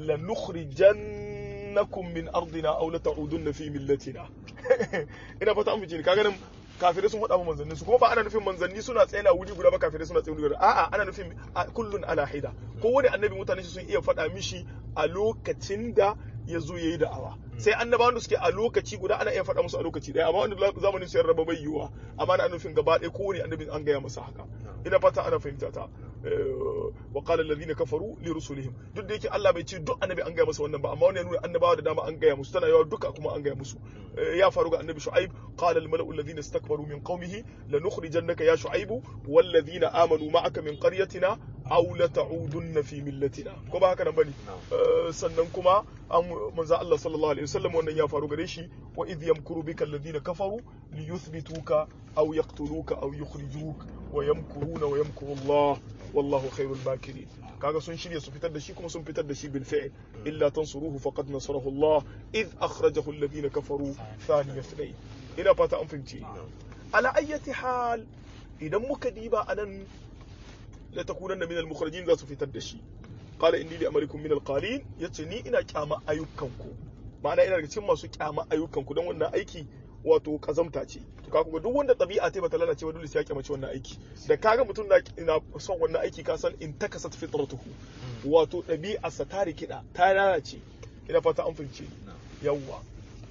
lanukhrijannakum min ardina aw la ta'udunna fi millatina ina fata an fice kaga nan kafirai sun faɗa manzanni su kuma ba ana nufin manzanni suna tsaye na wuri guda ba kafirai suna tsaye wuri guda a'a ana nufin kullun ala hida ko wani annabi mutane sun iya faɗa mishi a lokacin da ya zo yayi da'awa sai annabawan da suke a lokaci guda ana iya faɗa musu a lokaci ɗaya amma wanda zamanin su raba bai yiwuwa amma ana nufin gaba ɗaya kowane annabi an gaya masa haka ina fata ana fahimta ta wa qala alladhina kafaru li rusulihim duk da yake Allah bai ce duk annabi an gaya masa wannan ba amma wannan ya nuna annabawa da dama an gaya musu tana yawa duka kuma an gaya musu ya faru ga annabi shu'aib qala al mala'u alladhina istakbaru min qaumihi lanukhrijannaka ya shu'aibu wal ladhina amanu ma'aka min qaryatina aw la ta'udunna fi millatina ko ba haka nan bane sannan kuma an manzo Allah sallallahu alaihi wasallam wannan ya faru gare shi wa idh yamkuru bika alladhina kafaru li yuthbituka aw yaqtuluka aw yukhrijuka wa yamkuruna wa yamkuru Allah wallahu khairul makirin kaga sun shirya su fitar da shi kuma sun fitar da shi bil fi'l illa tansuruhu faqad nasarahu Allah id akhrajahu alladhina kafaru thani ithnain ina fata an fahimci ala ayyati hal idan muka diba anan la takunanna min al mukhrajin za su fitar da shi qala inni li amalikum min al qalin yace ni ina kyama ayyukanku ma'ana ina daga cikin masu kyama ayyukanku don wannan aiki wato kazamta ce to ka kuma duk wanda tabi'a ta bata lalace ba dole sai ya kyamace wannan aiki da kaga mutum na ina son wannan aiki ka san in takasat fitratuhu wato ɗabi'arsa ta rikida ta lalace ina fata an fahimce yawwa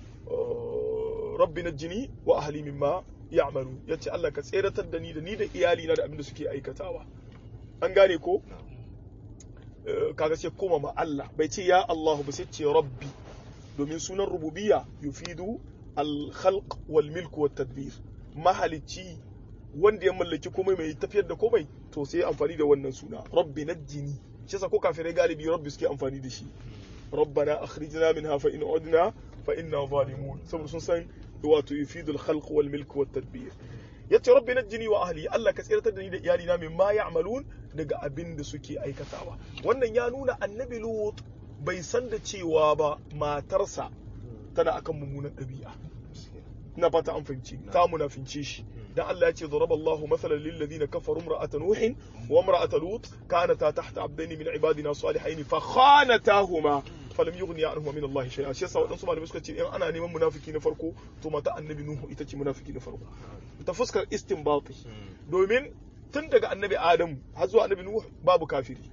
rabbi najjini wa ahli mimma ya'malu yace Allah ka tseratar da ni da ni da iyali na da abin da suke aikatawa an gane ko kaga sai koma ma Allah bai ce ya Allah ba sai ce rabbi domin sunan rububiyya yufidu al-khalq wal milk wat tadbir mahalicci wanda ya mallaki komai mai tafiyar da komai to sai amfani da wannan suna rabbi najjini shi yasa ko kafirai galibi rabbi suke amfani da shi rabbana akhrijna minha fa in udna fa inna zalimun saboda sun san wato yufidu al-khalq wal milk wat tadbir yace rabbi najjini wa ahli Allah ka tsiratar da ni da iyali na mimma ya'malun daga abin da suke aikatawa wannan ya nuna annabi lut bai san da cewa ba matarsa tana akan mummunan ɗabi'a ina fata an fahimci ta munafince shi dan Allah ya ce daraba Allahu mathalan lil ladina kafaru imra'ata nuhin wa imra'ata lut kanata tahta abdaini min ibadina salihain fa khanatahuma falam yughni anhuma min Allah shay'a shi yasa wadansu malamai suka ce in ana neman munafiki na farko to mata annabi nuhu ita ce munafiki na farko ta fuskar istinbati domin tun daga annabi adam har zuwa annabi nuhu babu kafiri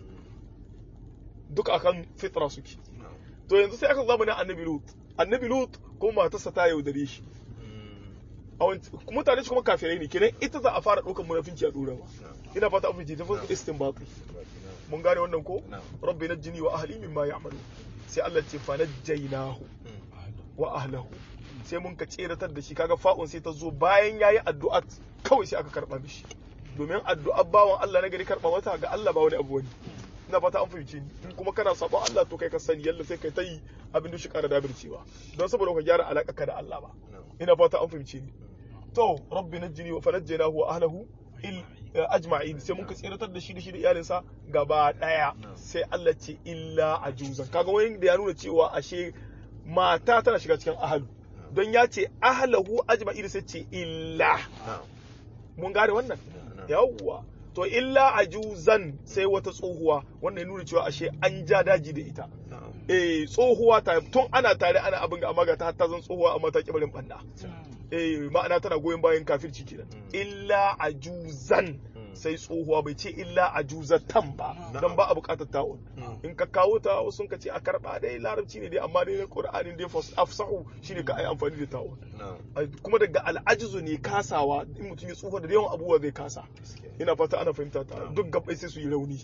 duk akan fitra suke to yanzu sai aka zama na annabi lut annabi lut kuma matarsa ta yaudare shi mutane su kuma kafirai ne kenan ita za a fara ɗaukar munafinci a ɗora ba ina fata an fice ta fuskar istinbati mun gane wannan ko rabbi najjini wa ahli mimma ya'malu sai Allah ce fa najjaynahu wa ahlahu sai mun ka tseratar da shi kaga fa'un sai ta zo bayan yayi addu'a kawai sai aka karba mishi domin addu'a bawan Allah na gari karba mata ga Allah ba wani abu wani ina fata an fahimce ni in kuma kana sabon Allah to kai ka sani yalla sai kai ta yi abin da shi kara dabircewa don saboda ka gyara alaka ka da Allah ba ina fata an fahimce ni to rabbi najjini wa fanajjaynahu wa ahlahu il ajma'in sai mun ka tsiratar da shi da shi da iyalinsa gaba daya sai Allah ce illa ajuzan kaga wani da ya nuna cewa ashe mata tana shiga cikin ahlu don ya ce ahlahu ajma'in sai ce illa mun gane wannan yawwa to illa ajuzan sai wata tsohuwa wannan ya nuna cewa ashe an ja daji da ita eh tsohuwa ta tun ana tare ana abin ga amma ga ta ta zan tsohuwa amma ta kibarin banda eh ma'ana tana goyon bayan kafirci kenan illa ajuzan sai tsohuwa bai ce illa ajuzatan ba dan ba a bukatar ta'un in ka kawo ta sun ka ce a karba dai larabci ne dai amma dai na qur'anin dai afsahu shine ka ai amfani da ta'un kuma daga al'ajizu ne kasawa in mutum ya tsufa da yawan abubuwa zai kasa ina fata ana fahimta ta duk gabbai sai su yi rauni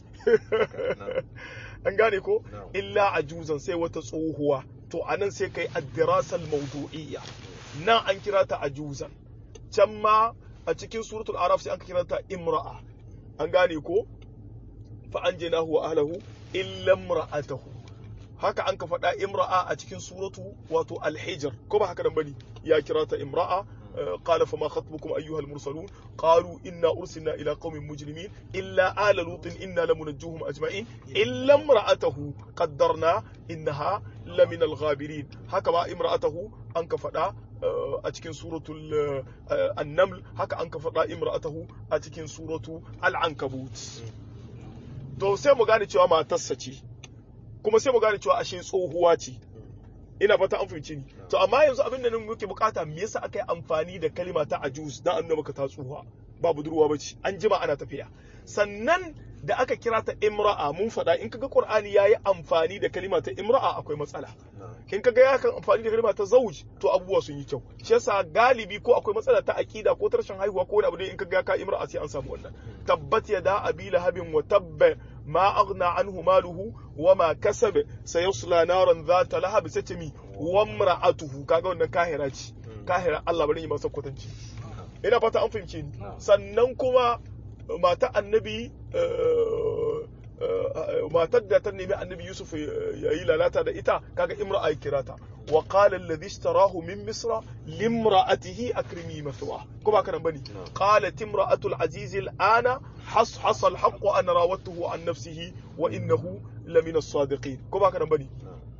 an gane ko illa ajuzan sai wata tsohuwa to anan sai kai ad-dirasal mawdu'iyya nan an kira ta ajuzan can ma a cikin suratul araf sai an kiranta imra'a an gane ko fa anjaynahu wa ahlihi illa imra'atahu haka an ka faɗa imra'a a cikin suratu wato al-hijr ko ba haka nan bane ya kira ta imra'a قال فما خطبكم أيها المرسلون قالوا إنا أرسلنا إلى قوم مجرمين إلا آل لوط إنا لمنجوهم أجمعين إلا امرأته قدرنا إنها لمن الغابرين هكذا امرأته أنك فدا أتكن سورة النمل هكا أنك فدا امرأته أتكن سورة العنكبوت to sai mu gane cewa matarsa ce kuma sai mu gane cewa ashe tsohuwa ce ina fata an fahimci ni to amma yanzu abin da nan muke bukata me yasa aka yi amfani da kalima ta ajuz dan annaba maka ta tsuha ba budurwa bace an jima ana tafiya sannan da aka kira ta imra'a mun faɗa in kaga qur'ani yayi amfani da kalima ta imra'a akwai matsala in kaga ya kan amfani da kalima ta zauj to abubuwa sun yi kyau shi yasa galibi ko akwai matsala ta aqida ko tarshen haihuwa ko wani abu in kaga ya ka imra'a sai an samu wannan tabbat yada abi lahabin wa tabba ما أغنى عنه ماله وما كسب سيصلى نارا ذات لهب ستمي وامرأته kaga wannan kahira ce kahira Allah bari yi masa kwatanci ina fata an fahimce ni sannan kuma mata annabi matar da ta nemi annabi Yusuf ya yi lalata da ita kaga imra'a ya kirata wa qala alladhi ishtarahu min misra limra'atihi akrimi mathwa ko ba kana bane qalat imra'atu al-aziz al-ana حصحص الحق أن راودته عن نفسه وإنه لمن الصادقين كما كان بني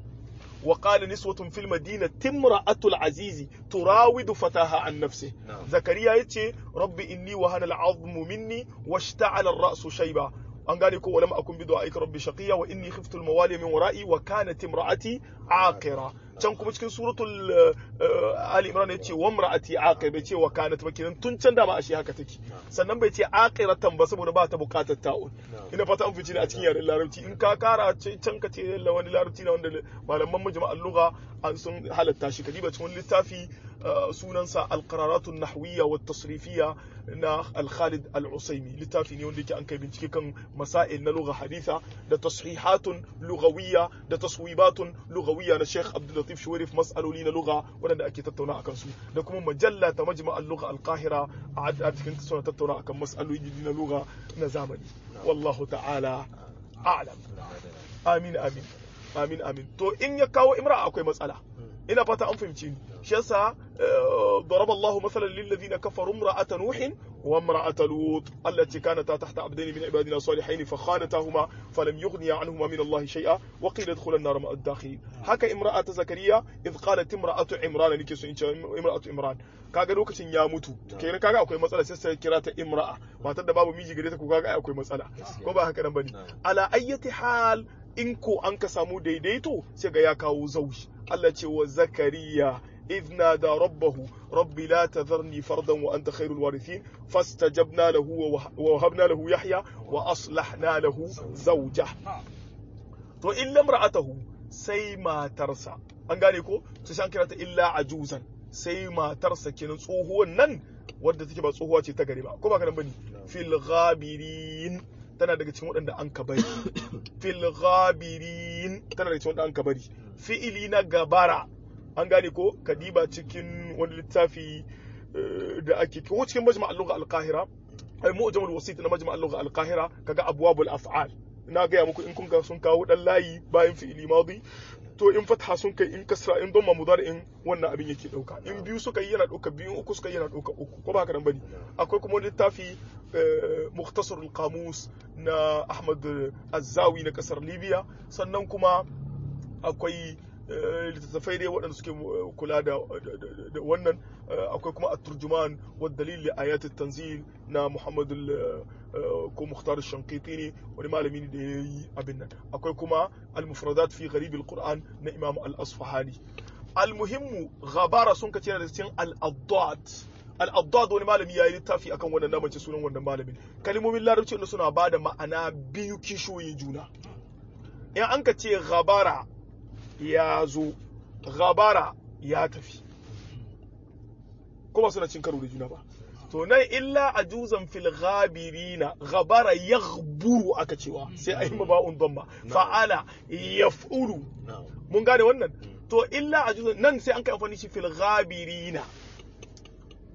وقال نسوة في المدينة امرأة العزيز تراود فتاها عن نفسه زكريا يتي رب إني وهن العظم مني واشتعل الرأس شيبا an gane ko walam akun bi du'aika rabbi shaqiya wa inni khiftu al mawali min wara'i wa kanat imra'ati aqira can kuma cikin suratul ali imran yace wa imra'ati aqira bai ce wa kanat ba kenan tun can da ma ashe haka take sannan bai ce aqiratan ba saboda ba ta bukatar ta'un ina fata an fice ne a cikin yaren larabci in ka kara can ka ce wani larabci na wanda malaman majma'al lugha an sun halatta shi kadiba cikin littafi sunansa alqararatun nahwiyya wa tasrifiyya na al-Khalid al-Usaimi littafi ne wanda yake an kai bincike kan masail na lugha haditha da tasrihatun lughawiyya da taswibatun lughawiyya na Sheikh Abdul Latif Shuwairif mas'aloli na lugha wanda ake tattauna akan su da kuma majalla ta majma' al-lugha al-Qahira a cikin suna tattauna akan mas'aloli na lugha na zamani wallahu ta'ala a'lam amin amin amin amin to in ya kawo imra akwai matsala ina fata an fahimci ni shi yasa ضرب الله مثلا للذين كفروا امرأة نوح وامرأة لوط التي كانتا تحت عبدين من عبادنا صالحين فخانتاهما فلم يغنيا عنهما من الله شيئا وقيل ادخلا النار مع الداخلين هكا امرأة زكريا إذ قالت امرأة عمران نكي سو امرأة عمران kaga lokacin ya mutu kenan kaga akwai matsala sai sai kira ta imra'a matar da babu miji gare ta ko kaga akwai matsala ko ba haka nan bane ala ayyati hal in ko an ka samu daidaito sai ga ya kawo zauji Allah ce wa zakariya إذ نادى ربه رب لا تذرني فردا وأنت خير الوارثين فاستجبنا له ووهبنا له يحيى وأصلحنا له زوجه to illa imra'atahu sai matarsa an gane ko su san kirata illa ajuzan sai matarsa kenan tsohuwan nan wadda take ba tsohuwa ce ta gari ba ko ba kana bane fil ghabirin tana daga cikin waɗanda an ka bari fil ghabirin tana daga cikin waɗanda an ka bari fi'ili na gabara an gane ko kadiba cikin wani littafi da ake ko cikin majma' al-lugha al-qahira ai mu'jam al-wasit na majma' al-lugha al-qahira kaga abwabul af'al na gaya muku in kun ga sun kawo dan layi bayan fi'ili madi to in fatha sun kai in kasra in dhamma mudari'in wannan abin yake dauka in biyu suka yi yana dauka biyu uku suka yi yana dauka uku ko ba haka nan bane akwai kuma littafi mukhtasar al-qamus na Ahmad Az-Zawi na kasar Libya sannan kuma akwai littattafai dai waɗanda suke kula da wannan akwai kuma at-turjuman wa dalil li ayat tanzil na Muhammad ko Mukhtar Shankiti ne wani malami ne da ya yi abin nan akwai kuma al-mufradat fi gharib al-Qur'an na Imam al-Asfahani al-muhimmu ghabara sun kace da cikin al-addad al-addad wani malami ya yi littafi akan wannan namace sunan wannan malamin kalmomin larabci wanda suna bada ma'ana biyu kishoyin juna in an ka ce ghabara ya zo ghabara ya tafi kuma suna cin karo da juna ba to nan illa ajuzan fil ghabirina ghabara yaghburu aka cewa sai ayi maba'un dhamma fa'ala yaf'ulu mun gane wannan to illa ajuzan nan sai an kai amfani shi fil ghabirina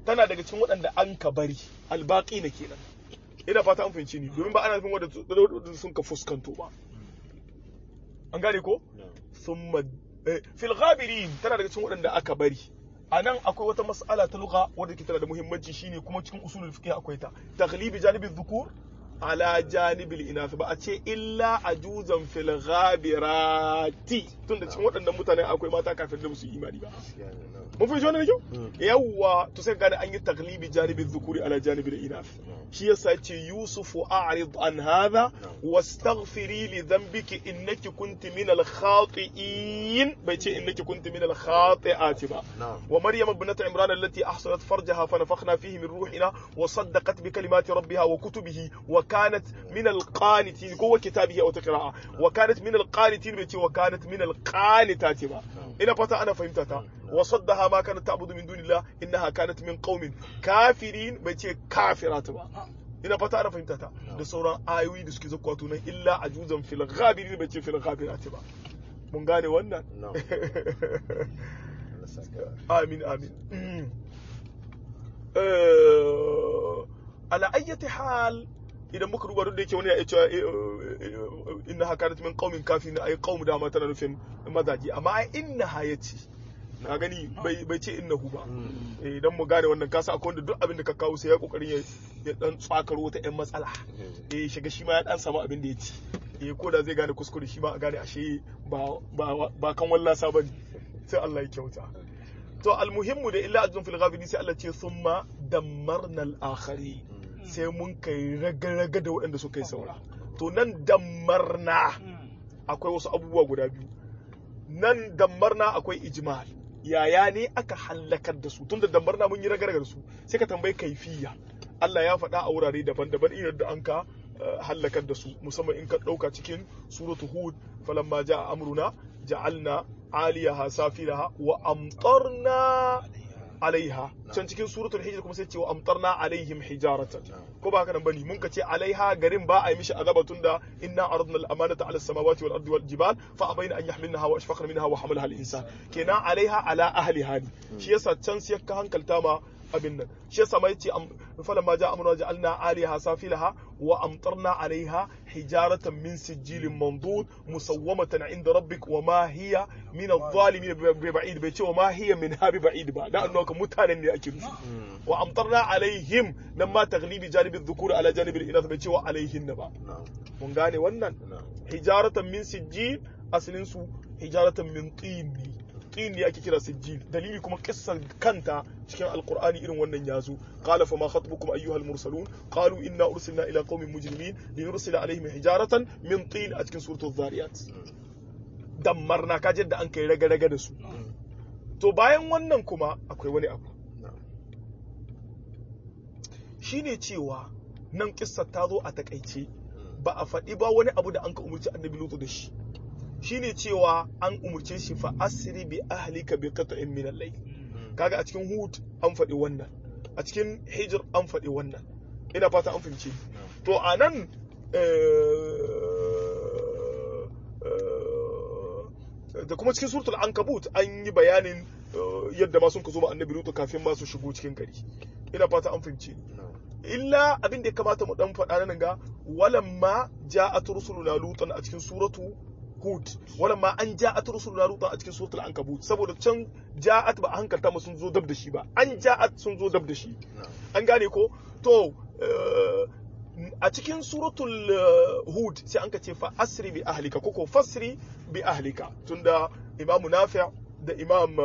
tana daga cikin waɗanda an ka bari albaqi na kenan ina fata an fahimci ni domin ba ana nufin wanda sun ka fuskanto ba an gane ko thumma fil ghabirin tana daga cikin waɗanda aka bari a nan akwai wata mas'ala ta lugha wadda ke tana da muhimmanci shine kuma cikin usulul fiqh akwai ta taghlibi janibi dhukur ala janibil inath ba a ce illa ajuzan fil ghabirati tunda cikin waɗannan mutane akwai mata kafin da musu imani ba mun fi wannan da kyau yawwa to sai gane an yi taglibi janibin dhukuri ala janibil inath shi yasa ce yusufu a'rid an hadha wastaghfiri li dhanbiki innaki kunti min al khati'in bai ce innaki kunti min al khati'ati ba wa maryam ibnat imran allati ahsanat farjaha fa nafakhna fihi min ruhina wa saddaqat bi kalimati rabbiha wa kutubihi wa kanat min al qanitin ko wa kitabihi aw taqra'a wa kanat min al qanitin bai ce wa kanat min al qanitati ba ina fata ana fahimta ta wa saddaha ma kanat ta'budu min dunillah innaha kanat min qaumin kafirin bai ce kafirat ba ina fata ana fahimta ta da sauran ayoyi da suke zakwa tunan illa ajuzan fil ghabirin bai ce fil ghabirat ba mun gane wannan amin amin ala ayyati hal idan muka duba duk da yake wani ya cewa inna hakanat min qaumin kafirin ay qaum da ma tana nufin mazaji amma ai inna ha yace na gani bai ce innahu ba idan mu gane wannan kasa akwai wanda duk abin da ka kawo sai ya kokarin ya dan tsakaro wata yan matsala eh shiga shi ma ya dan samu abin da ya ci eh ko da zai gane kuskure shi ma a gane ashe ba ba ba kan wallasa bane sai Allah ya kyauta to almuhimmu da illa ajrun fil ghafirin sai Allah ce summa dammarna al-akhari sai mun kai raga-raga da waɗanda suka yi saura to nan dammarna akwai wasu abubuwa guda biyu nan dammarna akwai ijmal yaya ne aka hallakar da su tun da dambarna mun yi raga da su sai ka tambayi kaifiya Allah ya faɗa a wurare daban-daban irin da an ka hallakar da su musamman in ka ɗauka cikin suratu hud falamma ja'a amruna ja'alna aliyaha safilaha wa amtarna alaiha can cikin suratul hijr kuma sai ce wa amtarna alaihim hijaratan ko ba haka nan bane mun ka ce alaiha garin ba a yi mishi azaba tunda inna aradna al-amanata ala samawati wal ardi wal jibal fa abaina an yahmilnaha wa ashfaqna minha wa hamalaha al-insan kenan alaiha ala ahliha ne shi yasa can sai ka hankalta ma abin nan shi yasa mai ce falamma ja amruna ja'alna aliha safilaha wa amtarna alaiha hijaratan min sijilin mandud musawwamatan inda rabbik wa ma hiya min adh-dhalimin bi ba'id bai ce wa ma hiya min habi ba'id ba da annabi mutanen ne ake nufi wa amtarna alaihim nan ma taglibi janibi dhukur ala janibi al-inath bai ce wa alaihin ba mun gane wannan hijaratan min sijil asalin su hijaratan min tin ne tin ne ake kira sijil dalili kuma kissar kanta cikin alqur'ani irin wannan yazo qala fa ma khatbukum ayyuhal mursalun qalu inna ursilna ila qaumin mujrimin linursila alaihim hijaratan min tin a cikin suratul zariyat dammarna kaje da an kai raga raga da su to bayan wannan kuma akwai wani abu shine cewa nan kissar ta zo a takaice ba a faɗi ba wani abu da an ka umurci annabi lutu da shi shine cewa an umurce shi fa asri bi ahlika bi qat'in min al-layl kaga a cikin hud an faɗi wannan a cikin hijr an faɗi wannan ina fata an fahimci to anan da kuma cikin suratul ankabut an yi bayanin yadda ma sun ka zo ma annabi lutu kafin ma su shigo cikin gari ina fata an fahimci illa abin da ya kamata mu dan faɗa nan ga walamma ja'at rusuluna lutan a cikin suratu hud walamma an ja'at rusuluna lutan a cikin suratul ankabut saboda can ja'at ba a hankalta mu sun zo dab da shi ba an ja'at sun zo dab da shi an gane ko to a cikin suratul hud sai an ka ce fa asri bi ahlika koko fasri bi ahlika tunda imam nafi' da imam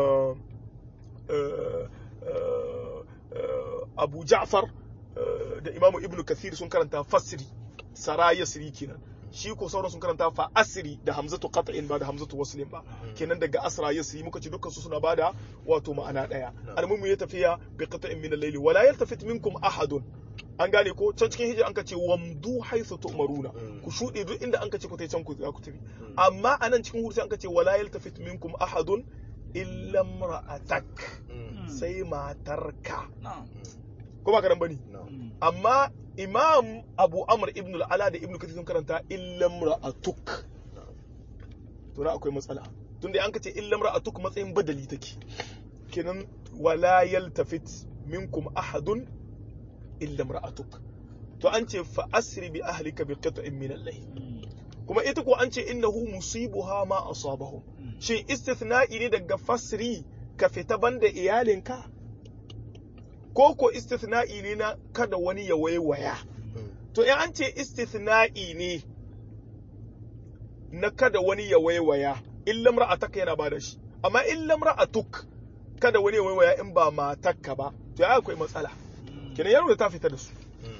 abu ja'far da imamu ibnu kathir sun karanta fasri sara yasri kenan shi ko sauran sun karanta fa asri da hamzatu qat'in ba da hamzatu waslin ba kenan daga asra yasri muka ci dukkan su suna bada wato ma'ana daya almumu ya tafiya bi qat'in min al-layli wala yaltafit minkum ahadun an gane ko can cikin hijira an ka ce wamdu haythu tu'maruna ku shuɗe duk inda an ka ce ku tai can ku za ku tafi amma anan cikin hursi an ka ce wala yaltafit minkum ahadun illa imra'atak sai matarka ko ba ka nan bane amma imam abu amr ibn al-ala da ibn kathir sun karanta illam ra'atuk to na akwai matsala tunda an kace illam ra'atuk matsayin badali take kenan wala yaltafit minkum ahadun illa imra'atuk to an ce fa asri bi ahlika bi qit'in min al-layl kuma ita ko an ce innahu musibuha ma asabahum shin istithna'i ne daga fasri ka fita banda iyalinka ko ko istithna'i ne na kada wani ya waiwaya to in an ce istithna'i ne na kada wani ya waiwaya illam ra'ataka yana bada shi amma illam ra'atuk kada wani ya waiwaya in ba matakka ba to ya akwai matsala kenan yaro da ta fita da su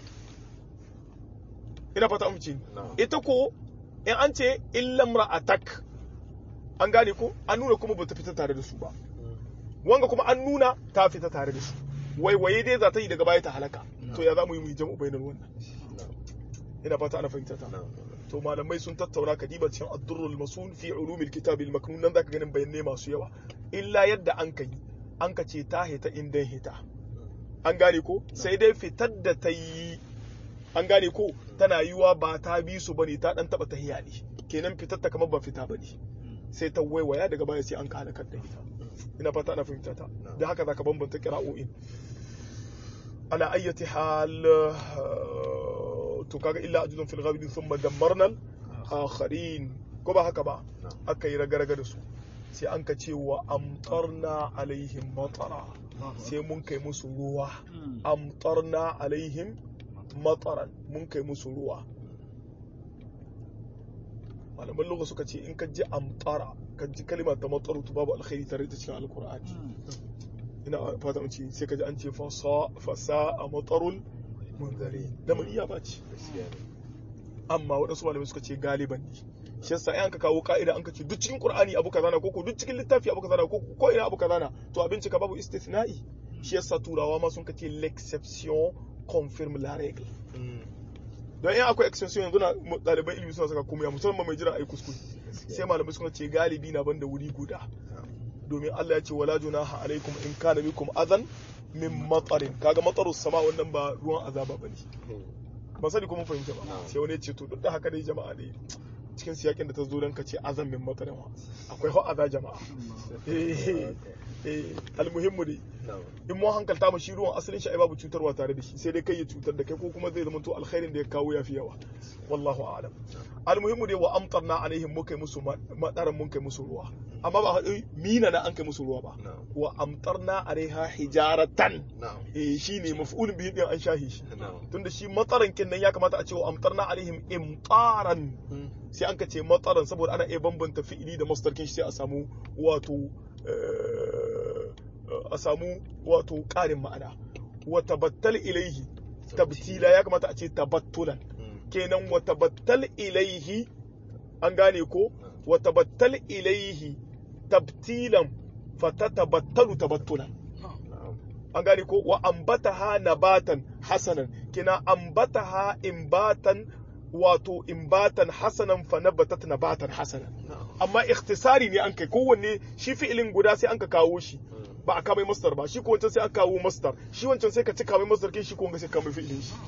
ina fata amince ni ita ko in an ce illam ra'atak an gane ko an nuna kuma bata fita tare da su ba wanga kuma an nuna ta fita tare da su waiwaye dai za ta yi daga baya ta halaka to ya za mu yi mu yi jam'u bainar wannan ina fata ana fahimta ta to malamai sun tattauna kadiba cikin ad-durrul masun fi ulumil kitab al-maknun nan zaka ganin bayanai masu yawa illa yadda an kai an ka ce ta hita indan hita an gane ko sai dai fitar da ta yi an gane ko tana yiwa ba ta bi su bane ta dan taba tahiya ne kenan fitar ta kamar ba fita bane sai ta waiwaya daga baya sai an ka halakar da ita ina fata ana fahimta ta da haka zaka bambanta qira'o'in ala ayyati hal to kaga illa ajudun fil ghabid thumma dammarna akharin ko ba haka ba aka yi raga-raga da su sai an ka ce wa amtarna alaihim matara sai mun kai musu ruwa amtarna alaihim mataran mun kai musu ruwa malaman lugha suka ce in ka ji amtara ka ji kalmar ta mataru to babu alkhairi tare da cikin alkur'ani ina fata mun ce sai ka ji an ce fasa a matarul munzari da iya ba ce amma waɗansu malamai suka ce galiban ne shi yasa ai an ka kawo ka'ida an ka ce duk cikin qur'ani abu kaza na ko ko duk cikin littafi abu kaza na ko ko ina abu kaza na to abin cika babu istithna'i shi yasa turawa ma sun kace l'exception confirme la règle don in akwai exception yanzu na ɗaliban ilimi suna saka kuma ya musamman mai jiran ai kuskure sai malamai suka ce galibi na banda wuri guda domin Allah ya ce wala junaha alaikum in kana bikum adan min matarin kaga matarus sama wannan ba ruwan azaba bane ba sani kuma fahimta ba sai wani ya ce to duk da haka dai jama'a ne cikin siyakin da ta zo don ka ce azan min matarin wa akwai ho aza jama'a eh almuhimmu dai in mu hankalta mu shi ruwan asalin shi ai babu cutarwa tare da shi sai dai kai ya cutar da kai ko kuma zai zama to alkhairin da ya kawo yafi yawa wallahu a'lam almuhimmu dai wa amtarna alaihim mukai musu madaran mun kai musu ruwa amma ba haɗu mina na an kai musu ruwa ba wa amtarna alaiha hijaratan eh shine maf'ulun bihi din an shahi shi tunda shi matsaran kin nan ya kamata a ce wa amtarna alaihim imtaran sai an ka ce matsaran saboda ana iya bambanta fi'ili da masdar kin shi sai a samu wato a samu wato ƙarin ma'ana wa tabattal ilaihi tabtila ya kamata a ce tabattulan kenan wa tabattal ilaihi an gane ko wa tabattal ilaihi tabtilan fatatabattalu tabattulan an gane ko wa ambataha nabatan hasanan kina ambataha imbatan wato imbatan hasanan fa nabatat nabatan hasanan amma ikhtisari ne an kai kowanne shi fi'ilin guda sai an ka kawo shi ba a kamai mastar ba shi ko wancan sai aka kawo mastar shi wancan sai ka cika mai mastar kin shi ko wanga sai ka mai fi'ilin shi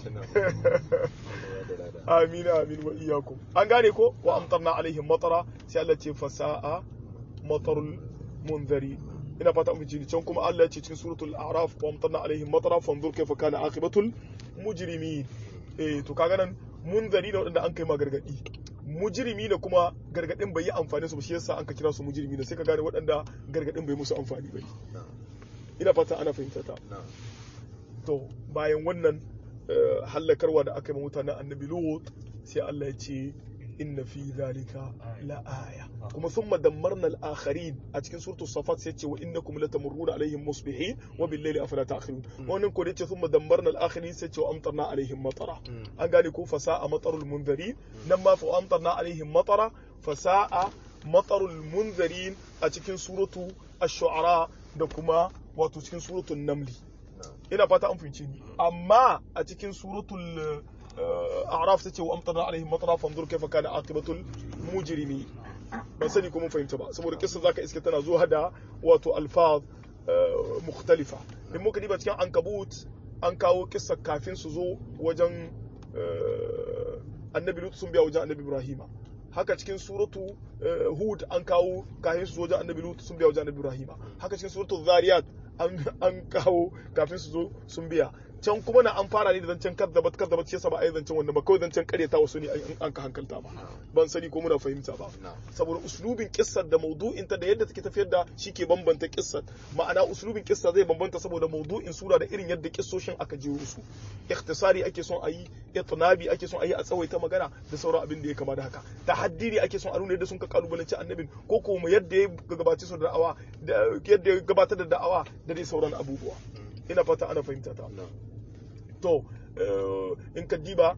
amin amin wa iyyakum an gane ko wa amtarna alaihim matara sai Allah ce fasa'a matarul munzari ina fata mun ji can kuma Allah ya ce cikin suratul a'raf wa amtarna alaihim matara fanzur kayfa kana aqibatul mujrimin eh to kaga nan munzari da wadanda an kai ma gargadi mujrimi ne kuma gargadin bai yi amfani su ba shi yasa an ka kira su mujrimi ne sai ka gane waɗanda gargadin bai musu amfani ba ina fata ana fahimta ta to bayan wannan hallakarwa da aka yi mutanen annabi lut sai Allah ya ce inna fi zalika la aya kuma thumma dammarna al-akharin a cikin suratul safat sai ce wa innakum latamurruna alaihim musbihin wa bil layli afala ta'qilun wannan ko da ce thumma dammarna al-akharin sai ce wa amtarna alaihim matara an gane ko fasa'a matarul munzirin nan ma fa amtarna alaihim matara fasa'a matarul munzirin a cikin suratu ash-shu'ara da kuma wato cikin suratul namli ina fata an fahimci ni amma a cikin suratul a'raf ta ce wa amtarna alaihim matara fanzur kaifa kana aqibatul mujrimi ban sani ko mun fahimta ba saboda kissa zaka iske tana zuwa da wato alfaz mukhtalifa in muka diba cikin ankabut an kawo kissa kafin su zo wajen annabi lut sun biya wajen annabi ibrahima haka cikin suratu hud an kawo kafin su zo wajen annabi lut sun biya wajen annabi ibrahima haka cikin suratu zariyat an kawo kafin su zo sun biya can kuma na an fara ne da zancen kaddabat kaddabat shi yasa ba a yi zancen wannan ba kawai zancen karyata wasu ne an ka hankalta ba ban sani ko muna fahimta ba saboda uslubin kissar da maudu'in ta da yadda take tafiyar da shi ke bambanta kissar ma'ana uslubin kissa zai bambanta saboda maudu'in sura da irin yadda kissoshin aka jero su ikhtisari ake son a yi itnabi ake son a yi a tsawaita magana da sauran abin da ya kama da haka tahaddiri ake son a nuna yadda sun ka kalubalanci annabin ko kuma yadda ya gabatar su da da'awa da yadda ya gabatar da da'awa da dai sauran abubuwa ina fata ana fahimta ta to in ka diba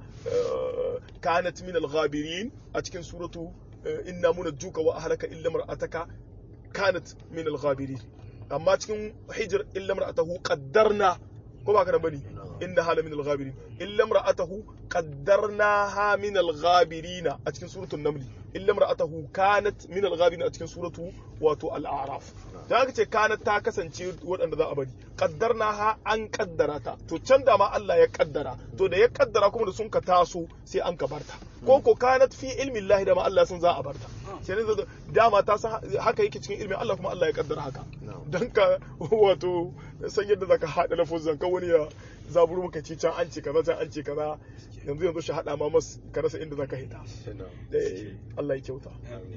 kanat min al-ghabirin a cikin suratu inna munajjuka wa ahlaka illa mar'ataka kanat min al-ghabirin amma cikin hijr illa mar'atahu qaddarna ko ba kana bane inna hala min al-ghabirin illa mar'atahu qaddarnaha min al-ghabirin a cikin suratul naml illa mar'atahu kanat min al-ghabirin a cikin suratu wato al-a'raf da aka ce kanat ta kasance waɗanda za a bari kaddarna ha an kaddara ta to can da ma Allah ya kaddara to da ya kaddara kuma da sun ka taso sai an ka barta ko ko kanat fi ilmi Allah da ma Allah sun za a barta sai ne dama ta san haka yake cikin ilmin Allah kuma Allah ya kaddara haka dan ka wato san yadda zaka hada lafuzan ka wani ya zaburu maka ce can an ce kaza can an ce kaza yanzu yanzu shi hada ma mas ka rasa inda zaka hita Allah ya kyauta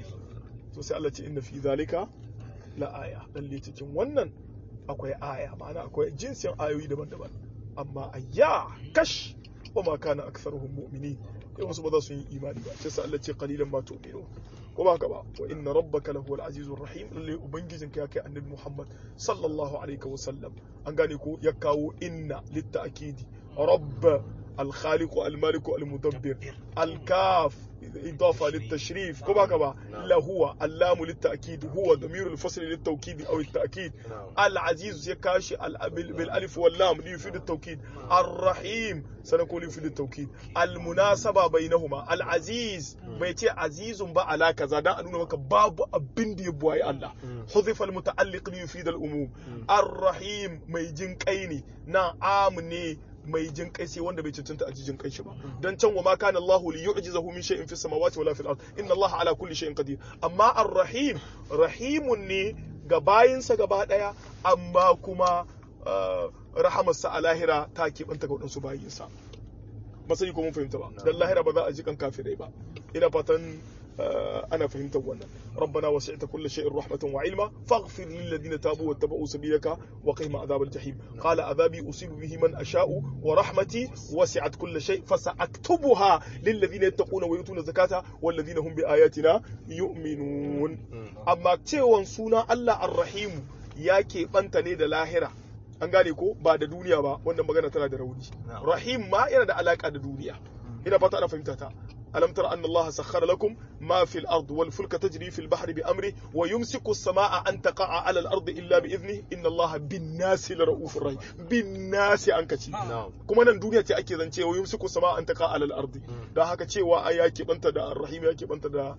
to sai Allah ce inna fi zalika la aya lalle cikin wannan akwai aya ma'ana akwai jinsin ayoyi daban-daban amma ayya kash wa ma kana aktharuhum mu'minin yawan su ba za su yi imani ba sai Allah ce qalilan ma tu'minu ko ba ka ba wa inna rabbaka lahu al-azizur rahim lalle ubangijinka ya kai annabi Muhammad sallallahu alaihi wa sallam an gane ko ya kawo inna litta'kidi rabb الخالق المالك المدبر الكاف إضافة للتشريف كما كما لا هو اللام للتأكيد هو ضمير الفصل للتوكيد أو التأكيد العزيز يكاشي بالألف واللام ليفيد التوكيد الرحيم سنقول يفيد التوكيد المناسبة بينهما العزيز بيتي عزيز با على كذا دا أنونا مكا باب أبن دي بواي الله حذف المتعلق ليفيد الأموم الرحيم ميجين كيني نا آمني mai jin kai sai wanda bai cancanta a jin kai shi ba dan can wa ma kana Allah li yu'jizahu min shay'in fis samawati wala fil ard inna Allah ala kulli shay'in qadir amma ar-rahim rahimun ne ga bayinsa gaba daya amma kuma rahamarsa a lahira ta keɓanta ga waɗansu bayinsa masani ko mun fahimta ba dan lahira ba za a ji kan kafirai ba ina fatan أنا فهمت وانا ربنا وسعت كل شيء رحمة وعلما فاغفر للذين تابوا واتبعوا سبيلك وقهم عذاب الجحيم قال عذابي أصيب به من أشاء ورحمتي وسعت كل شيء فسأكتبها للذين يتقون ويؤتون الزكاة والذين هم بآياتنا يؤمنون أما تيوان سونا الله الرحيم ياكي بنتني دا لاهرة an gane ko ba da duniya ba wannan magana tana da rauni rahim ma yana da alaka da duniya ina fata ana fahimta ta ألم تر أن الله سخر لكم ما في الأرض والفلك تجري في البحر بأمره ويمسك السماء أن تقع على الأرض إلا بإذنه إن الله بالناس لرؤوف رحيم بالناس أنكتي كما نن دنيا تي أكي ذنتي ويمسك السماء أن تقع على الأرض da haka cewa ai ya keɓanta da rahim ya keɓanta da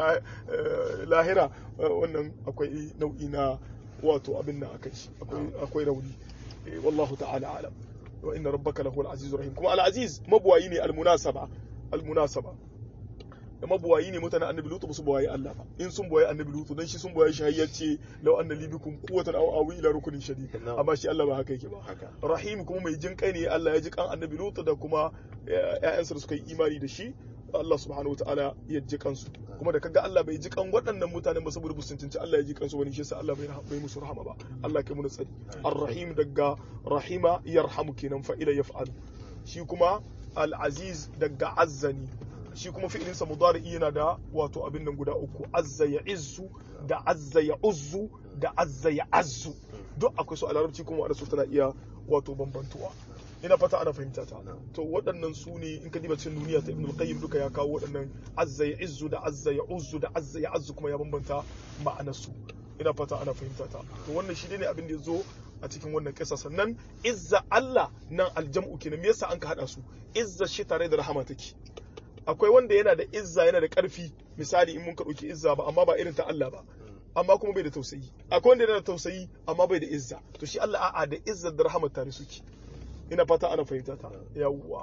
lahira wannan akwai nau'i na wato abin nan akai akwai rauni wallahu ta'ala alam wa inna rabbaka lahu al-azizur rahim kuma al-aziz mabwayi ne al-munasaba almunasaba da mabuwayi ne mutanen annabi lutu ba su buwaye Allah ba in sun buwaye annabi lutu dan shi sun buwaye shi hayyace law anna li bikum quwwatan aw awi ila rukunin shadid amma shi Allah ba haka yake ba rahim kuma mai jin kai ne Allah ya ji kan annabi lutu da kuma ƴaƴansa da suka yi imani da shi Allah subhanahu wataala ya ji kansu kuma da kaga Allah bai ji kan waɗannan mutanen ba saboda sun cinci Allah ya ji kansu wani shi yasa Allah bai bai musu rahama ba Allah kai mu tsari ar-rahim daga rahima yarhamu kenan fa ila yaf'alu shi kuma al-aziz daga azzani shi kuma fi'ilinsa mudari'i yana da wato abin nan guda uku azza ya izzu da azza ya uzzu da azza ya azzu duk akwai su a larabci kuma wadda su tana iya wato bambantuwa ina fata ana fahimta ta to waɗannan su ne in ka diba cikin duniya ta ibnul qayyim duka ya kawo waɗannan azza ya izzu da azza ya uzzu da azza ya azzu kuma ya bambanta ma'anar su ina fata ana fahimta ta to wannan shi ne abin da ya zo a cikin wannan kisa sannan izza Allah nan aljam'u kenan me yasa an ka hada su izza shi tare da rahama take akwai wanda yana da izza yana da karfi misali in mun ka dauki izza ba amma ba irin ta Allah ba amma kuma bai da tausayi akwai wanda yana da tausayi amma bai da izza to shi Allah a'a da izza da rahama tare suke ina fata ana fahimta ta yawwa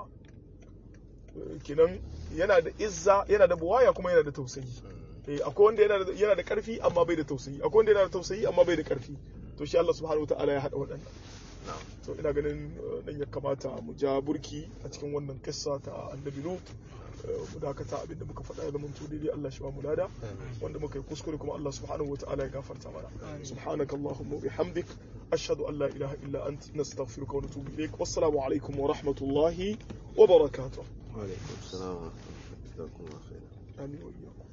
kenan yana da izza yana da buwaya kuma yana da tausayi akwai wanda yana da karfi amma bai da tausayi akwai wanda yana da tausayi amma bai da karfi to shi Allah subhanahu wataala ya hada waɗannan to ina ganin nan ya kamata mu ja burki a cikin wannan kissa ta annabi lut mu dakata abinda muka faɗa ya zama daidai Allah shi ba mu lada wanda muka yi kuskure kuma Allah subhanahu wataala ya gafarta mana subhanaka allahumma wa bihamdik ashhadu an la ilaha illa ant nastaghfiruka wa natubu ilaik wassalamu alaikum wa rahmatullahi wa barakatuh وعليكم السلام ورحمة الله وبركاته amin wa iyyakum